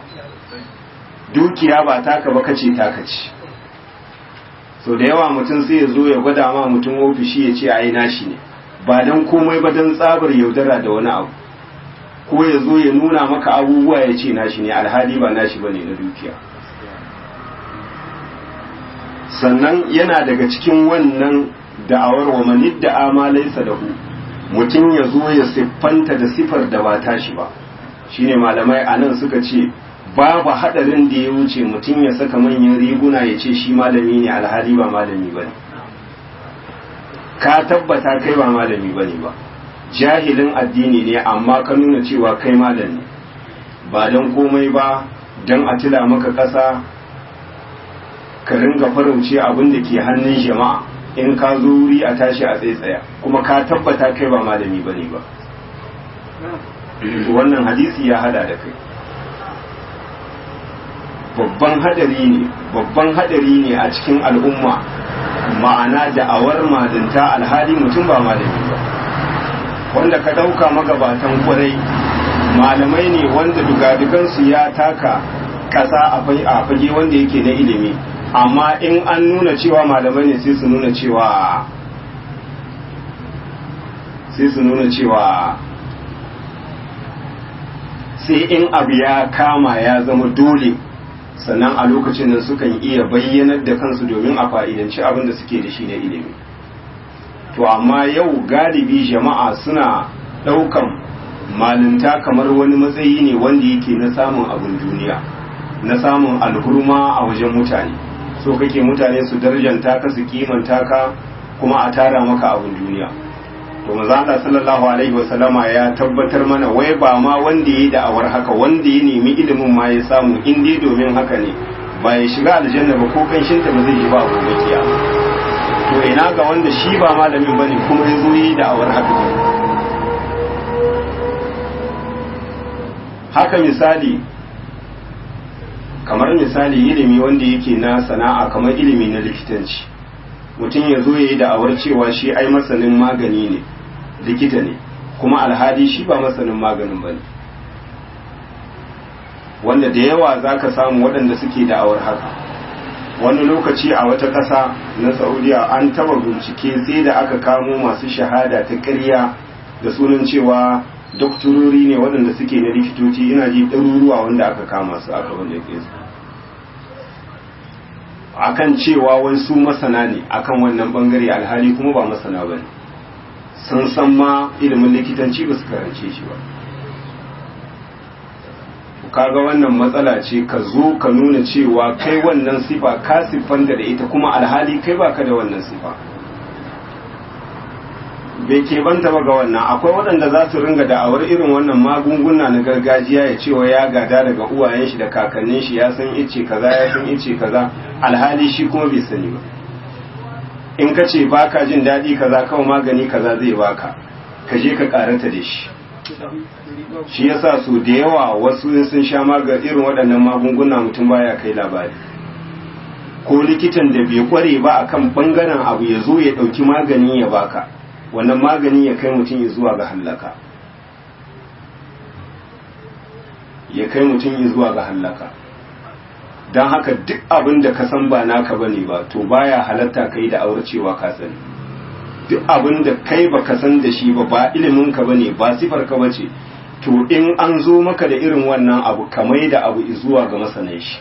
dukiya ba taka ba kace taka ce so da yawa mutum sai ya zo ya gwada ma mutum ofishi ya ce ai nashi ne ba dan komai ba dan tsabar yaudara da wani abu ko ya zo ya nuna maka abubuwa ya ce nashi ne alhali ba nashi ba ne na dukiya sannan yana daga cikin wannan da'awar wa manid da amalai sadahu mutum ya zo ya siffanta da sifar da ba tashi ba shine malamai a nan suka ce babu hadarin da ya wuce mutum ya saka manyan riguna ya ce shi malami ne alhali ba malami ba ne ka tabbata kai ba malami ba ne ba jahilin addini ne amma ka nuna cewa kai malami ba don komai ba don a tila maka ƙasa ka ringa farauce abin da ke hannun jama'a in ka zo wuri a tashi a tsaitsaya kuma ka tabbata kai ba malami ba ne ba wannan hadisi ya hada da kai babban hadari ne babban hadari ne a cikin al'umma ma'ana da'awar malinta alhali mutum ba malami ba wanda ka ɗauka magabatan kwarai malamai ne wanda dugadugansu ya taka ƙasa a fage wanda yake na ilimi amma in an nuna cewa malamai ne sai su nuna cewa sai su nuna cewa sai in abu ya kama ya zama dole sannan a lokacin nan sukan iya bayyanar da kansu domin a fa'idanci abin da suke da shi na ilimi to amma yau galibi jama'a suna ɗaukan malinta kamar wani matsayi ne wanda yake na samun abin duniya na samun alhurma a wajen mutane so kake mutane su darjanta ka su kimanta ka kuma a tara maka abin duniya to maza Allah sallallahu alaihi wasallama ya tabbatar mana wai ba ma wanda yayi da'awar haka wanda ya nemi ilimin ma ya samu in dai domin haka ne ba ya shiga aljanna ba ko kanshin ta ba zai yi ba gobe kiyama to ina ga wanda shi ba malamin bane kuma ya zo yi da'awar haka haka misali kamar misali ilimi wanda yake na sana'a kamar ilimi na likitanci mutum ya zo ya yi da'awar cewa shi ai masanin magani ne likita ne kuma alhali shi ba masanin maganin ba ne wanda da yawa za ka samu waɗanda suke da'awar haka wani lokaci a wata ƙasa na saudiya an taba bincike sai da aka kamo masu shahada ta ƙarya da sunan cewa doktorori ne waɗanda suke na likitoci ina ji ɗaruruwa wanda aka kama su aka wanda ya su akan cewa wai su masana ne akan wannan bangare alhali kuma ba masana ba ne sun san ma ilimin likitanci ba su karance shi ba kaga wannan matsala ce ka zo ka nuna cewa kai wannan sifa ka siffanta da ita kuma alhali kai baka da wannan sifa bai ke banta ba ga wannan akwai waɗanda za su ringa da'awar irin wannan magunguna na gargajiya ya cewa ya gada daga uwayen shi da kakannin shi ya san ice kaza ya san ice kaza alhali shi kuma bai sani ba in ka ce baka jin daɗi kaza kawai magani kaza zai baka ka je ka karanta da shi shi yasa su da yawa wasu sun sha maga irin waɗannan magunguna mutum baya kai labari ko likitan da bai kware ba akan bangaren abu ya zo ya ɗauki magani ya baka wannan magani ya kai mutum ya zuwa ga hallaka ya kai mutum ya zuwa ga hallaka don haka duk abin da ka san ba naka bane ba to baya halatta kai da aure cewa ka sani duk abin da kai ba ka san da shi ba ba ilimin ka bane ba sifar ka bace to in an zo maka da irin wannan abu kamai da abu zuwa ga masanan shi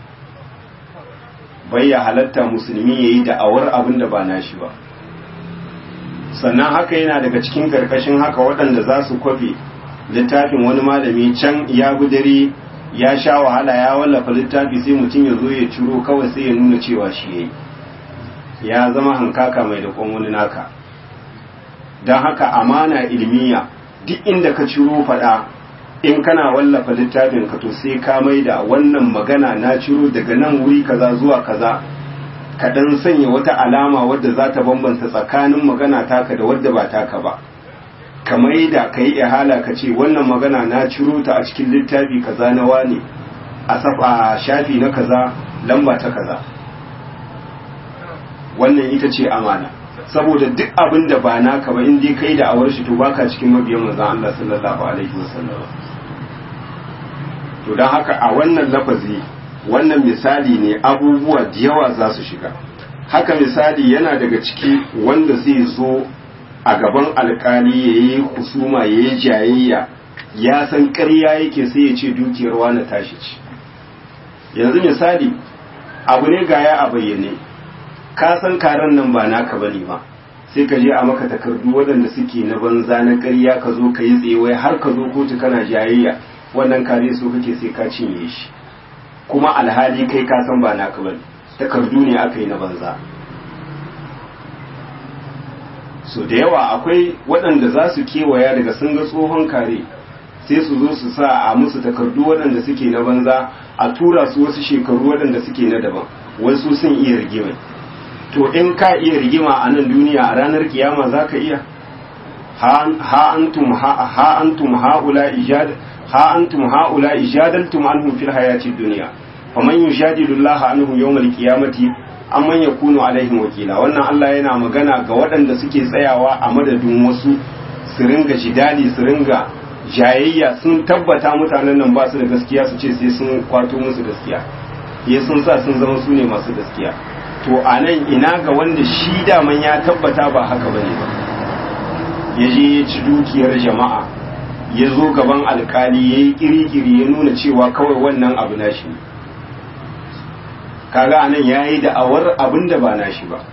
bai ya halatta musulmi yayi da awar abin da ba nashi ba sannan haka yana daga cikin karkashin haka waɗanda za su kwafe littafin wani malami can ya dare ya sha wahala ya wallafa littafi sai mutum ya zo ya ciro kawai sai ya nuna cewa shi yayi ya zama hankaka mai da wani naka don haka amana ilmiya duk inda ka ciro faɗa in kana wallafa littafin ka to sai ka maida wannan magana na ciro daga nan wuri kaza zuwa kaza ka dan sanya wata alama wadda za ta bambanta tsakanin magana taka da wadda ba taka ba ka maida ka yi ihala ka ce wannan magana na ciro ta a cikin littafi kaza na wane a safa shafi na kaza lamba ta kaza wannan ita ce amana saboda duk abin da ba naka ba in dai kai da awar shi to baka cikin mabiyan manzon Allah sallallahu alaihi wasallam to dan haka a wannan lafazi wannan misali ne abubuwa da yawa za su shiga haka misali yana daga ciki wanda zai zo a gaban alkali yayi husuma yayi jayayya ya san ƙarya yake sai ya ce dukiyar wani tashi ci yanzu misali abu ne gaya a bayyane ka san karen nan ba naka bane ba sai ka je a maka takardu waɗanda suke na banza na ƙarya ka zo ka yi tsewaye har ka zo kotu kana jayayya wannan kare so kake sai ka cinye shi kuma alhali kai ka san ba naka bane takardu ne aka yi na banza so da yawa akwai waɗanda za su kewaya daga sun ga tsohon kare sai su zo su sa a musu takardu waɗanda suke na banza a tura su wasu shekaru waɗanda suke na daban wasu sun iya rigima to in ka iya rigima a nan duniya a ranar kiyama za ka iya ha antum ha antum haula ijad ha antum haula ijadaltum anhum fil hayati dunya faman yujadilu Allah anhum yawmal qiyamati amman yakunu alaihim wakila wannan Allah yana magana ga waɗanda suke tsayawa a madadin wasu su ringa jidali su ringa jayayya sun tabbata mutanen nan ba su da gaskiya su ce sai sun kwato musu gaskiya ya sun sa sun zama su ne masu gaskiya to a nan ina ga wanda shi daman ya tabbata ba haka bane ba ya je ya ci dukiyar jama'a ya zo gaban alkali ya yi kirikiri ya nuna cewa kawai wannan abu na shi kaga anan ya yi da'awar abin da ba na shi ba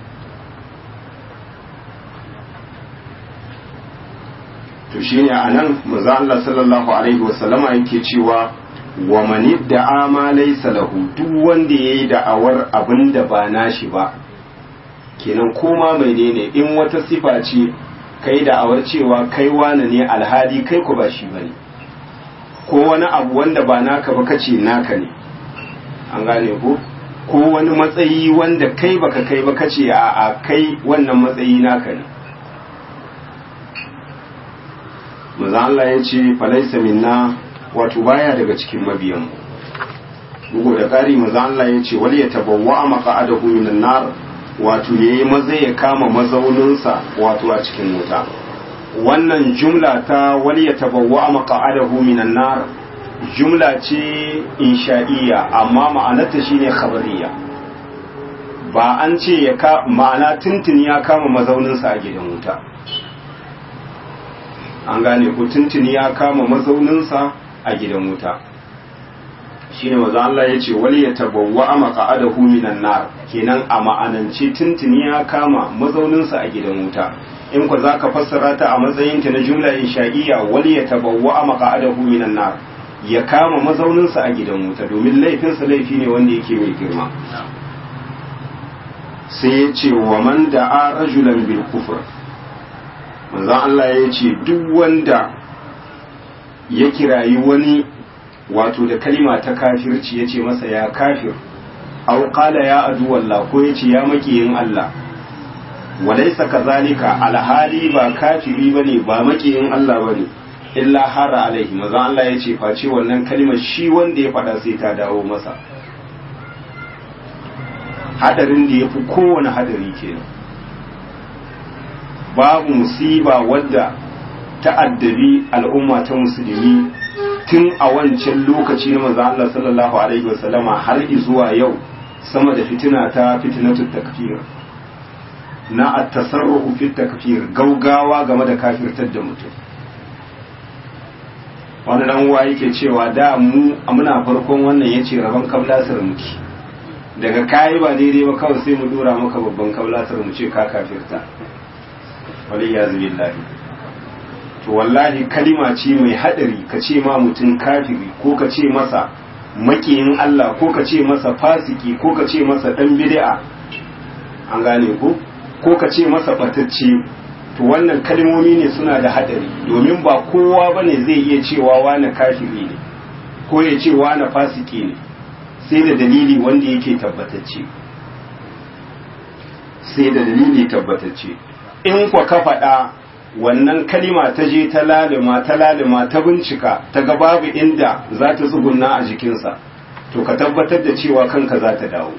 to shi ne a nan maza Allah sallallahu alaihi wasallama yake cewa wa mani da'a ma laysa lahu duk wanda yayi da'awar abin da ba nashi ba kenan koma menene in wata sifa ce kai da'awar cewa kai wani ne alhali kai ku ba shi bane ko wani abu wanda ba naka ba kace naka ne an gane ko ko wani matsayi wanda kai baka kai ba kace a a kai wannan matsayi naka ne manzo Allah ya ce falaisa minna wato baya daga cikin mabiyan bugu da ƙari maza Allah ya ce wal ya tabawwa maqa'adahu minan nar wato yayi maza ya kama mazauninsa wato a cikin wuta wannan jumla ta wal ya tabawwa maqa'adahu minan nar jumla ce insha'iyya amma ma'anarta shine khabariya ba an ce ya ka ma'ana tuntuni ya kama mazauninsa a gidan wuta an gane ku tuntuni ya kama mazauninsa a gidan wuta shine maza Allah ya ce wal yatabawwa maqa'adahu minan nar kenan a ma'anance tuntuni ya kama mazauninsa a gidan wuta in ku zaka fassara ta a matsayin ta na jumla insha'iyya wal yatabawwa maqa'adahu minan nar ya kama mazauninsa a gidan wuta domin laifinsa laifi ne wanda yake mai girma sai ya ce wa man da'a rajulan bil kufr manzon Allah ya ce duk wanda ya kirayi wani wato da kalima ta kafirci ya ce masa ya kafir au qala ya adu wallah ko ya ce ya makiyin Allah walaisa kazalika alhali ba kafiri bane ba makiyin Allah bane illa hara alaihi manzon Allah ya ce face wannan kalimar shi wanda ya faɗa sai ta dawo masa hadarin da ya fi kowane hadari kenan babu musiba wadda ta'addabi al'umma ta musulmi tun a wancan lokaci na manzo Allah sallallahu alaihi wasallama har zuwa yau sama da fitina ta fitinatu takfir na at-tasarrufu fi takfir gaugawa game da kafirtar da mutum wani dan uwa yake cewa da mu muna farkon wannan yace rabon kablasar muke daga kayi ba daidai ba kawai sai mu dora maka babban kablasar mu ce ka kafirta wali ya billahi to wallahi kalima ce mai hadari ka ce ma mutum kafiri ko ka ce masa makiyin Allah ko ka ce masa fasiki ko ka ce masa dan bid'a an gane ko ko ka ce masa batacce to wannan kalmomi ne suna da hadari domin ba kowa bane zai iya cewa wani kafiri ne ko ya ce wani fasiki ne sai da dalili wanda yake tabbatacce sai da dalili tabbatacce in kwa ka faɗa wannan kalima ta je ta lalima ta lalima ta bincika ta ga babu inda za ta tsugunna a jikinsa to ka tabbatar da cewa kanka za ta dawo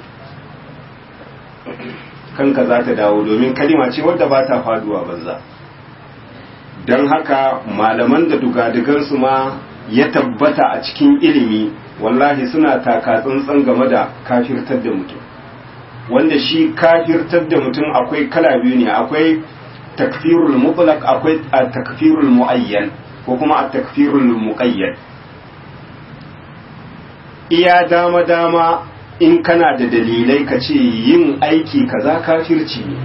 kanka za ta dawo domin kalima ce wadda ba ta faduwa banza don haka malaman da dugadigansu ma ya tabbata a cikin ilimi wallahi suna taka tsantsan game da kafirtar da mutum wanda shi kafirtar da mutum akwai kala biyu ne akwai takfirul mutlaq akwai takfirul muayyan ko kuma a takfirul muqayyad iya dama dama in kana da dalilai ka ce yin aiki kaza kafirci ne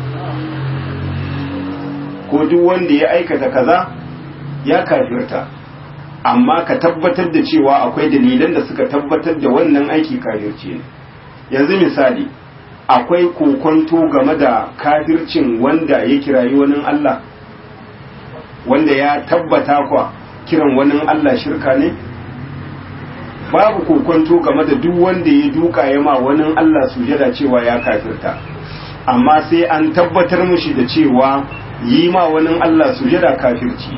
ko duk wanda ya aikata kaza ya kafirta amma ka tabbatar da cewa akwai dalilan da suka tabbatar da wannan aiki kafirci ne yanzu misali akwai kokonto game da kafircin wanda ya kirayi wani Allah wanda ya tabbata kwa kiran wani Allah shirka ne babu kokonto game da duk wanda ya duka ya ma wani Allah sujada cewa ya kafirta amma sai an tabbatar mushi da cewa yi ma wani Allah sujada kafirci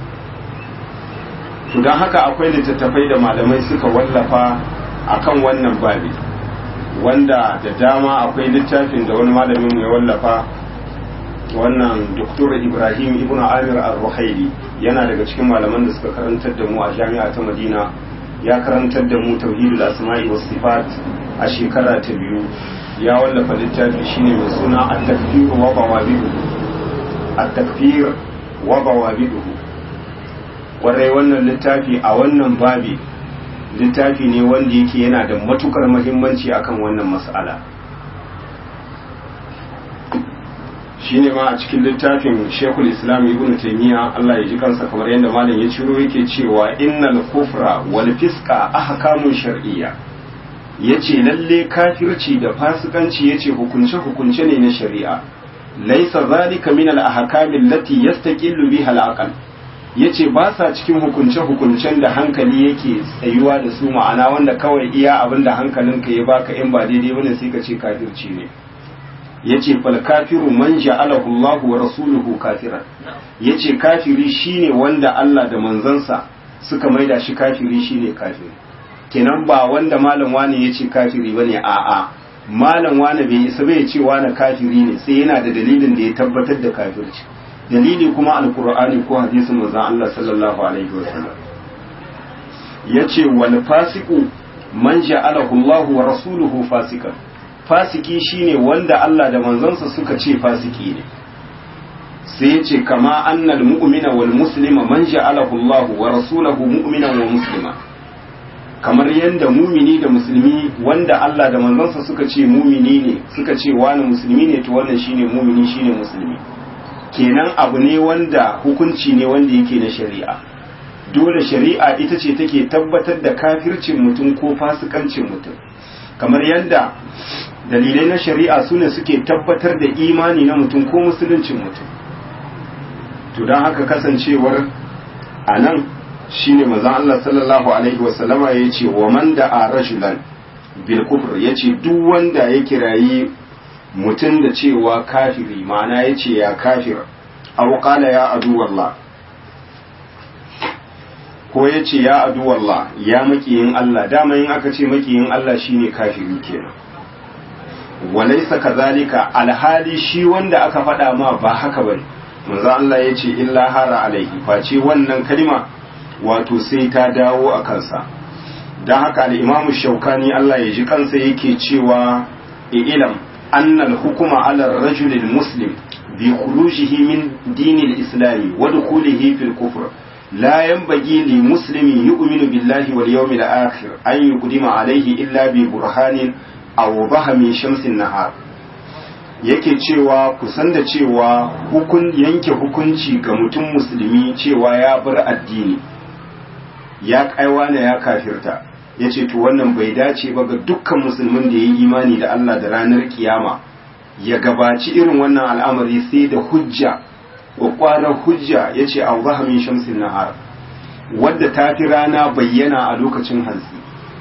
to don haka akwai littattafai da malamai suka wallafa akan wannan babi wanda da dama akwai littafin da wani malamin ya wallafa wannan doktor ibrahim ibn amir al-ruhaili yana daga cikin malaman da suka karantar da mu a jami'a ta madina ya karantar da mu tauhidul asma'i was sifat a shekara ta biyu ya wallafa littafi shine mai suna at-takfir wa bawabiduhu at-takfir wa bawabiduhu kwarai wannan littafi a wannan babi littafi ne wanda yake yana da matukar muhimmanci akan wannan mas'ala shine ma a cikin littafin Sheikhul Islam Ibn Taymiyyah Allah ya ji kansa kamar yadda malam ya ciro yake cewa innal kufra wal fisqa ahkamun shar'iyya yace lalle kafirci da fasikanci yace hukunce hukunce ne na shari'a laysa zalika min al ahkami allati yastaqillu biha al aql yace ba sa cikin hukunce hukuncen da hankali yake tsayuwa da su ma'ana wanda kawai iya abinda hankalinka ya baka in ba daidai bane sai ka ce kafirci ne yace fal kafiru man ja'alahu Allah wa rasuluhu kafiran yace kafiri shine wanda Allah da manzansa suka maida shi kafiri shine kafiri kenan ba wanda malam wani yace kafiri bane a'a malam wani bai isa bai ce wani kafiri ne sai yana da dalilin da ya tabbatar da kafirci dalili kuma alqur'ani ko hadisin manzon Allah sallallahu alaihi wasallam yace wal fasiqu man ja'alahu Allah wa rasuluhu fasikan fasiki shine wanda Allah da manzansa suka ce fasiki ne sai ya ce kama annal mu'mina wal muslima man ja'alahu Allah wa rasuluhu mu'minan wa muslima kamar yadda mumini da musulmi wanda Allah da manzansa suka ce mumini ne suka ce wani musulmi ne to wannan shine mumini shine musulmi kenan abu ne wanda hukunci ne wanda yake na shari'a dole shari'a ita ce take tabbatar da kafircin mutum ko fasikancin mutum kamar yadda dalilai na shari'a su ne suke tabbatar da imani na mutum ko musuluncin mutum to don haka kasancewar a nan shi ne mazan Allah sallallahu Alaihi wasallama ya ce wa man da a rashulan bilkufur ya ce duk wanda ya kirayi mutum da cewa kafiri ma'ana ya ce ya kafir auƙala ya aduwallah ko ya ce ya aduwallah ya makiyin Allah dama yin aka ce makiyin Allah shine kafiri kenan walaysa kazalika alhali shi wanda aka faɗa ma ba haka bane manzo Allah ya ce illa hara alaihi face wannan kalima wato sai ta dawo a kansa don haka al-imamu shaukani Allah ya ji kansa yake cewa ilam annal hukuma ala rajulil muslim bi khurujihi min dinil islami wa dukhulihi fil kufr la yanbaghi li muslimin yu'minu billahi wal yawmil akhir an yuqdima alayhi illa bi burhanin aw min shamsin nahar yake cewa kusan da cewa hukun yanke hukunci ga mutum musulmi cewa ya bar addini ya kaiwa ne ya kafirta ya ce to wannan bai dace ba ga dukkan musulmin da ya yi imani da Allah da ranar kiyama ya gabaci irin wannan al'amari sai da hujja kwakwarar hujja ya ce a min shamsin nahar wadda ta fi rana bayyana a lokacin hantsi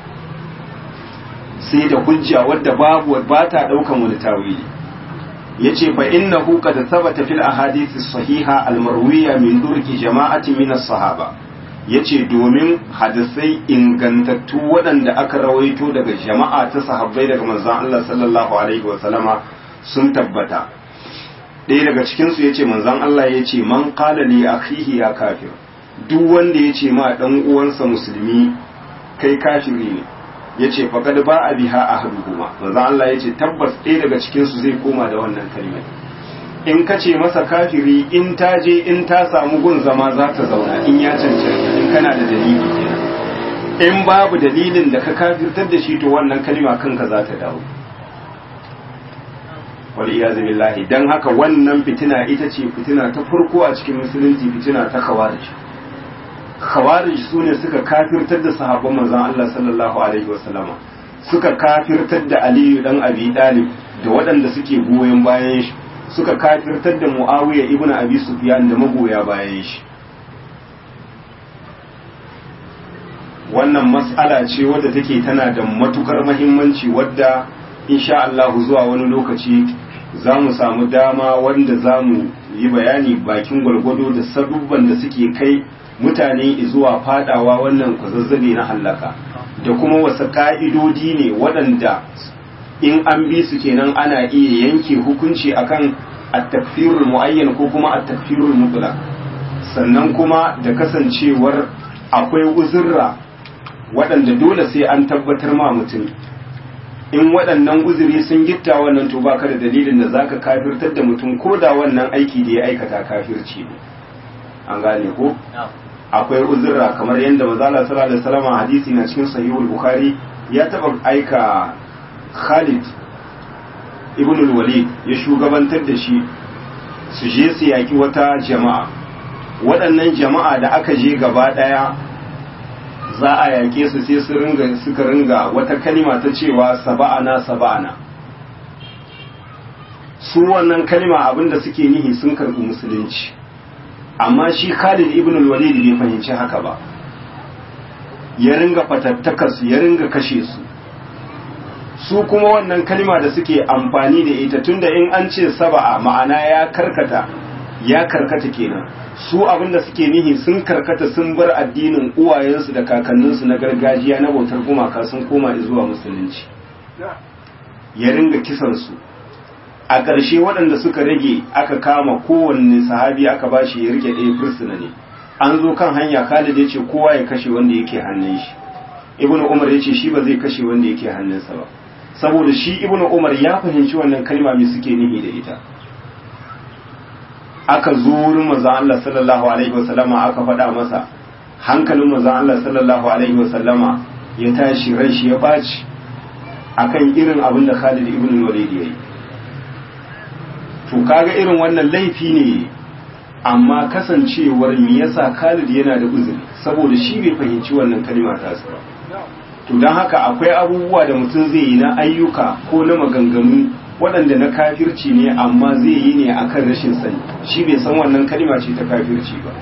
sai da hujja wadda babu ba ta daukan wani tawili yace fa innahu qad thabata fil ahadith sahiha al marwiya min durki jama'ati min as-sahaba yace domin hadisai ingantattu waɗanda aka rawaito daga jama'a ta sahabbai daga manzon Allah sallallahu alaihi wa sallama sun tabbata ɗaya daga cikin su yace manzon Allah yace man qala li akhihi ya kafir duk wanda yace ma dan uwansa musulmi kai kafiri ne ya ce faƙad ba a biha a haɗu kuma manzo Allah ya ce tabbas ɗaya daga cikinsu zai koma da wannan kalmar in ka ce masa kafiri in ta je in ta samu gun zama za ta zauna in ya cancanta in kana da dalili kenan in babu dalilin da ka kafirtar da shi to wannan kalma kanka za ta dawo wal iyazu billahi dan haka wannan fitina ita ce fitina ta farko a cikin musulunci fitina ta khawarij khawarij su ne suka kafirtar da sahabban manzon Allah sallallahu alaihi wasallama suka kafirtar da Aliyu dan Abi Talib da waɗanda suke goyon bayan shi suka kafirtar da Muawiya ibn Abi Sufyan da magoya bayan shi wannan mas'ala ce wadda take tana da matukar muhimmanci wadda insha Allah zuwa wani lokaci za mu samu dama wanda za mu yi bayani bakin gwargwado da sabubban da suke kai mutane zuwa fadawa wannan kwazazzabe na hallaka da kuma wasu ka'idodi ne waɗanda in an bi su kenan ana iya yanke hukunci akan at-takfirul muayyan ko kuma at-takfirul mutlaq sannan kuma da kasancewar akwai uzurra waɗanda dole sai an tabbatar ma mutum in waɗannan uzuri sun gitta wannan to baka da dalilin da zaka kafirtar da mutum ko da wannan aiki da ya aikata kafirci ne an gane ko akwai uzurra kamar yadda mazala sallallahu alaihi wasallam hadisi na cikin sahihul bukhari ya taba aika Khalid ibn al-Walid ya shugabantar da shi su je su yaki wata jama'a waɗannan jama'a da aka je gaba ɗaya za a yake su sai su ringa suka ringa wata kalima ta cewa saba'ana saba'ana su wannan kalima abinda suke nihi sun karɓi musulunci amma shi Khalid ibn al-Walid bai fahimci haka ba ya ringa fatattakar su ya ringa kashe su su kuma wannan kalma da suke amfani da ita tunda in an ce saba'a ma'ana ya karkata ya karkata kenan su abinda suke nihi sun karkata sun bar addinin uwayensu da kakanninsu na gargajiya na bautar gumaka sun koma zuwa musulunci ya ringa kisan su a ƙarshe waɗanda suka rage aka kama kowanne sahabi aka ba shi ya rike ɗaya fursuna ne an zo kan hanya khalid ya ce kowa ya kashe wanda yake hannun shi ibn umar ya ce shi ba zai kashe wanda yake hannunsa ba saboda shi ibn umar ya fahimci wannan kalma mai suke nihi da ita aka zo wurin manzon Allah sallallahu alaihi wasallama aka faɗa masa hankalin manzon Allah sallallahu alaihi wasallama ya tashi ran shi ya baci akan irin abin da Khalid ibn Walid ya yi to kaga irin wannan laifi ne amma kasancewar me yasa Khalid yana da uzuri saboda shi bai fahimci wannan kalma ta ba to don haka akwai abubuwa da mutum zai yi na ayyuka ko na maganganu waɗanda na kafirci ne amma zai yi ne akan rashin sani shi bai san wannan kalma ce ta kafirci ba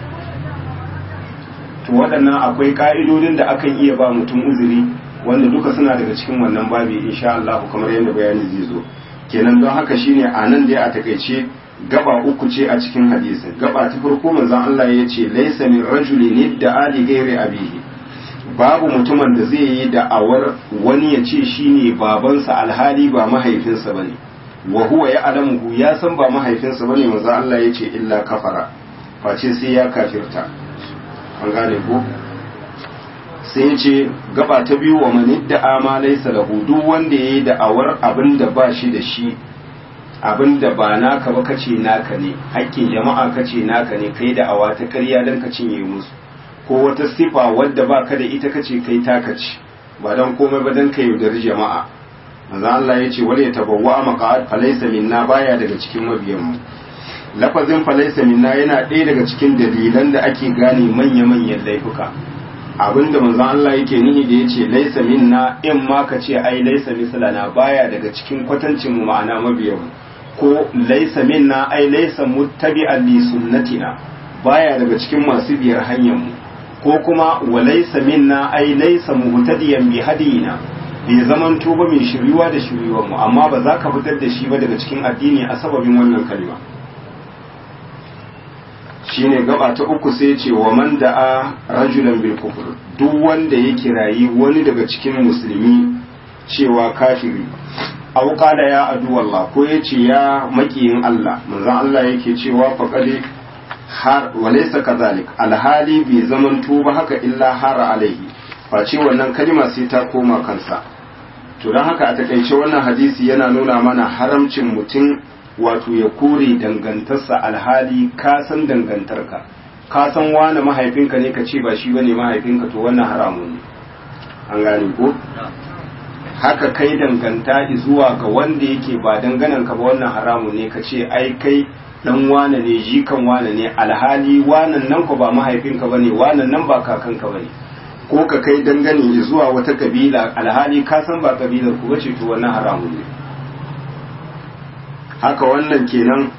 to waɗannan akwai ƙa'idodin da akan iya ba mutum uzuri wanda duka suna daga cikin wannan babi insha Allah kamar yadda bayani zai zo kenan don haka shine a nan dai a takaice gaba uku ce a cikin hadisin gaba ta farko manzon Allah ya ce laysa min rajulin da ali ghairi abihi babu mutumin da zai yi da'awar wani ya ce shi ne babansa alhali ba mahaifinsa ba ne wa huwa ya alamuhu ya san ba mahaifinsa ba ne maza Allah ya ce illa kafara face sai ya kafirta an gane ko sai ya ce gaba ta biyu wa mani da ama laisa lahu duk wanda ya yi da'awar abin da ba shi da shi abin da ba naka ba kace naka ne hakkin jama'a kace naka ne kai da'awa ta karya don ka cinye musu ko wata sifa wadda ba ka da ita kace kai taka ce ba don komai ba don ka yaudari jama'a manzo Allah ya ce wala yatabawwa maqa'ad falaysa minna baya daga cikin mabiyan mu lafazin falaysa minna yana ɗaya daga cikin dalilan da ake gane manya manyan laifuka abinda manzo Allah yake nihi da yace laysa minna in ma ka ce ai laysa mislana baya daga cikin kwatancin mu ma'ana mabiyan mu ko laysa minna ai laysa muttabi'an li sunnatina baya daga cikin masu biyar hanyar mu ko kuma walaisa minna ai laisa muhtadiyan bi hadina bai zaman tuba mai shiriwa da shiriwar mu amma ba za ka fitar da shi ba daga cikin addini a sababin wannan kalma shine gaba ta uku sai ce wa man da'a rajulan bil kufr duk wanda ya kirayi wani daga cikin musulmi cewa kafiri aw qala ya adu wallah ko yace ya makiyin Allah manzon Allah yake cewa faqad har walaysa kadhalik alhali bai zaman tuba haka illa hara alaihi face wannan kalma sai ta koma kansa to dan haka a takaice wannan hadisi yana nuna mana haramcin mutum wato ya kore dangantarsa alhali ka san dangantarka ka san wani mahaifinka ne ka ce ba shi bane mahaifinka to wannan haramun ne an gane ko haka kai danganta zuwa ga wanda yake ba danganan ka ba wannan haramun ne ka ce ai kai dan wane ne jikan wane ne alhali wanan nan ko ba mahaifinka bane wanan nan ba kakanka bane ko ka kai dangane zuwa wata kabila alhali ka san ba kabilar ku bace to wannan haramun ne haka wannan kenan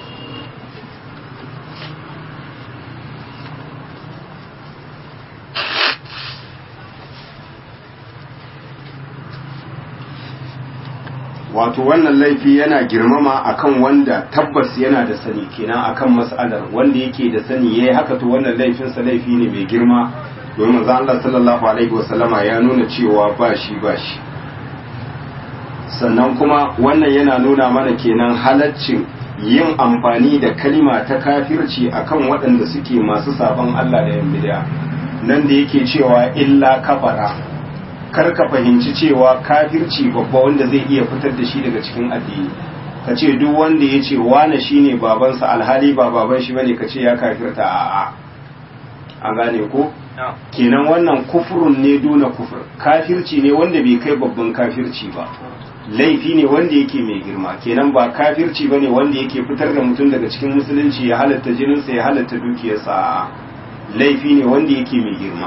wato wannan laifi yana girmama akan wanda tabbas yana da sani kenan akan mas'alar wanda yake da sani yayi haka to wannan laifin sa laifi ne mai girma domin manzo Allah sallallahu alaihi wasallama ya nuna cewa ba shi ba shi sannan kuma wannan yana nuna mana kenan halaccin yin amfani da kalima ta kafirci akan waɗanda suke masu sabon Allah da yan bid'a nan da yake cewa illa kafara kar ka fahimci cewa kafirci babba wanda zai iya fitar da shi daga cikin addini ka ce duk wanda ya ce wane shi ne babansa alhali ba baban shi bane ka ce ya kafirta a'a an gane ko kenan wannan kufurun ne duna kufur kafirci ne wanda bai kai babban kafirci ba laifi ne wanda yake mai girma kenan ba kafirci bane wanda yake fitar da mutum daga cikin musulunci ya halatta jininsa ya halatta dukiyarsa a'a laifi ne wanda yake mai girma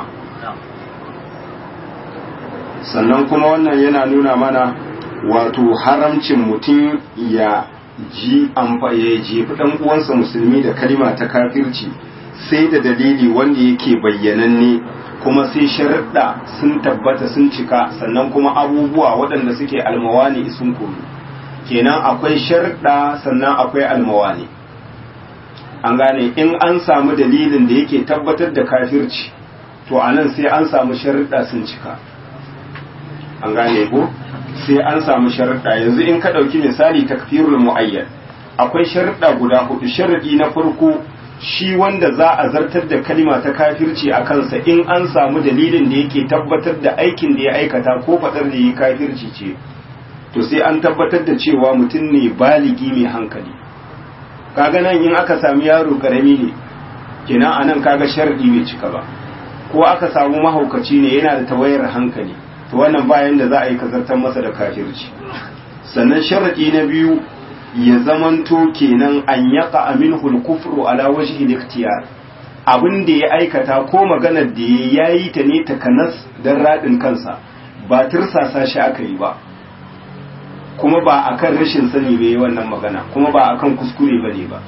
sannan kuma wannan yana nuna mana wato haramcin mutum ya ji ya jefi dan uwansa musulmi da kalima ta kafirci sai da dalili wanda yake bayyananne kuma sai sharuɗa sun tabbata sun cika sannan kuma abubuwa waɗanda suke almawani sun koyi kenan akwai sharuɗa sannan akwai almawani an gane in an samu dalilin da yake tabbatar da kafirci to anan sai an samu sharuɗa sun cika an gane ko sai an samu sharuɗa yanzu in ka ɗauki misali takfirul mu'ayyan akwai sharuɗa guda hudu sharaɗi na farko shi wanda za a zartar da kalima ta kafirci a kansa in an samu dalilin da yake tabbatar da aikin da ya aikata ko faɗar da ya kafirci ce to sai an tabbatar da cewa mutum ne baligi mai hankali kaga nan in aka sami yaro karami ne kenan anan kaga sharadi bai cika ba ko aka samu mahaukaci ne yana da tawayar hankali to wannan bayan da za a yi kazartar masa da kafirci sannan sharadi na biyu ya zamanto kenan an yaka aminhu al-kufru ala wajhi al-ikhtiyar abin da ya aikata ko maganar da ya yi ta ne takanas dan radin kansa ba tirsasa shi aka yi ba kuma ba akan rashin sani bai yi wannan magana kuma ba akan kuskure bane ba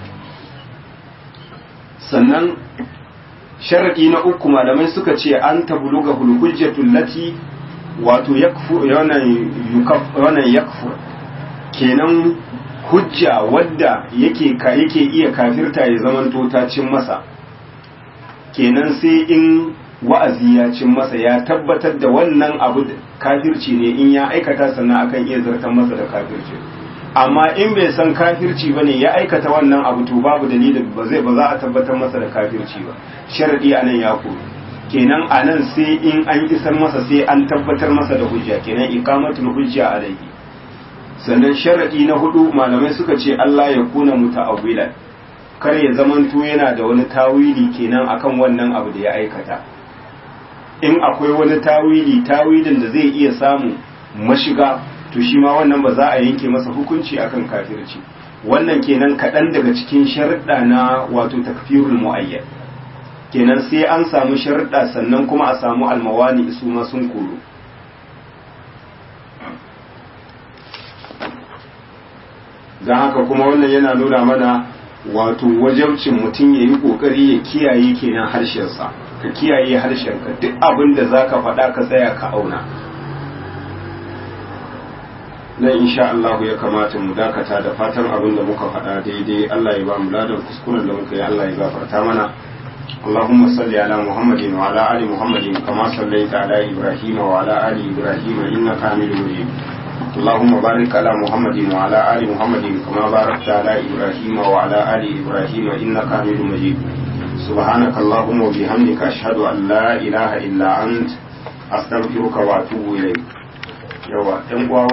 sannan sharadi na uku malamai suka ce an tabluga hujjatul lati wato yakfu wannan yakfur kenan hujja wadda yake ka yake iya kafirta ya zaman ta cin masa kenan sai in wa'azi ya cin masa ya tabbatar da wannan abu kafirci ne in ya aikata sannan akan iya zartar masa da kafirci amma in bai san kafirci bane ya aikata wannan abu to babu dalilin ba zai ba za a tabbatar masa da kafirci ba sharadi anan ya koyi kenan anan sai in an isar masa sai an tabbatar masa da hujja kenan iqamatul hujja alayhi sannan sharadi na hudu malamai suka ce Allah ya kuna muta'awwilan kar ya zamanto yana da wani tawili kenan akan wannan abu da ya aikata in akwai wani tawili tawilin da zai iya samu mashiga to shi ma wannan ba za a yanke masa hukunci akan kafirci wannan kenan kaɗan daga cikin sharuɗa na wato takfirul mu'ayyan kenan sai an samu sharuɗa sannan kuma a samu almawani su ma sun koro don haka kuma wannan yana nuna mana wato wajabcin mutum ya yi ƙoƙari ya kiyaye kenan harshensa ka kiyaye harshenka duk abin da za ka faɗa ka tsaya ka auna nan insha Allah ya kamata mu dakata da fatan abin da muka faɗa daidai Allah ya ba mu ladan kuskuren da muka yi Allah ya gafarta mana اللهم صل على محمد وعلى آل محمد كما صليت على إبراهيم وعلى آل إبراهيم إنك حميد مجيد اللهم بارك على محمد وعلى آل محمد كما باركت على إبراهيم وعلى آل إبراهيم إنك حميد مجيد سبحانك اللهم وبحمدك أشهد أن لا إله إلا أنت أستغفرك وأتوب إليك يوا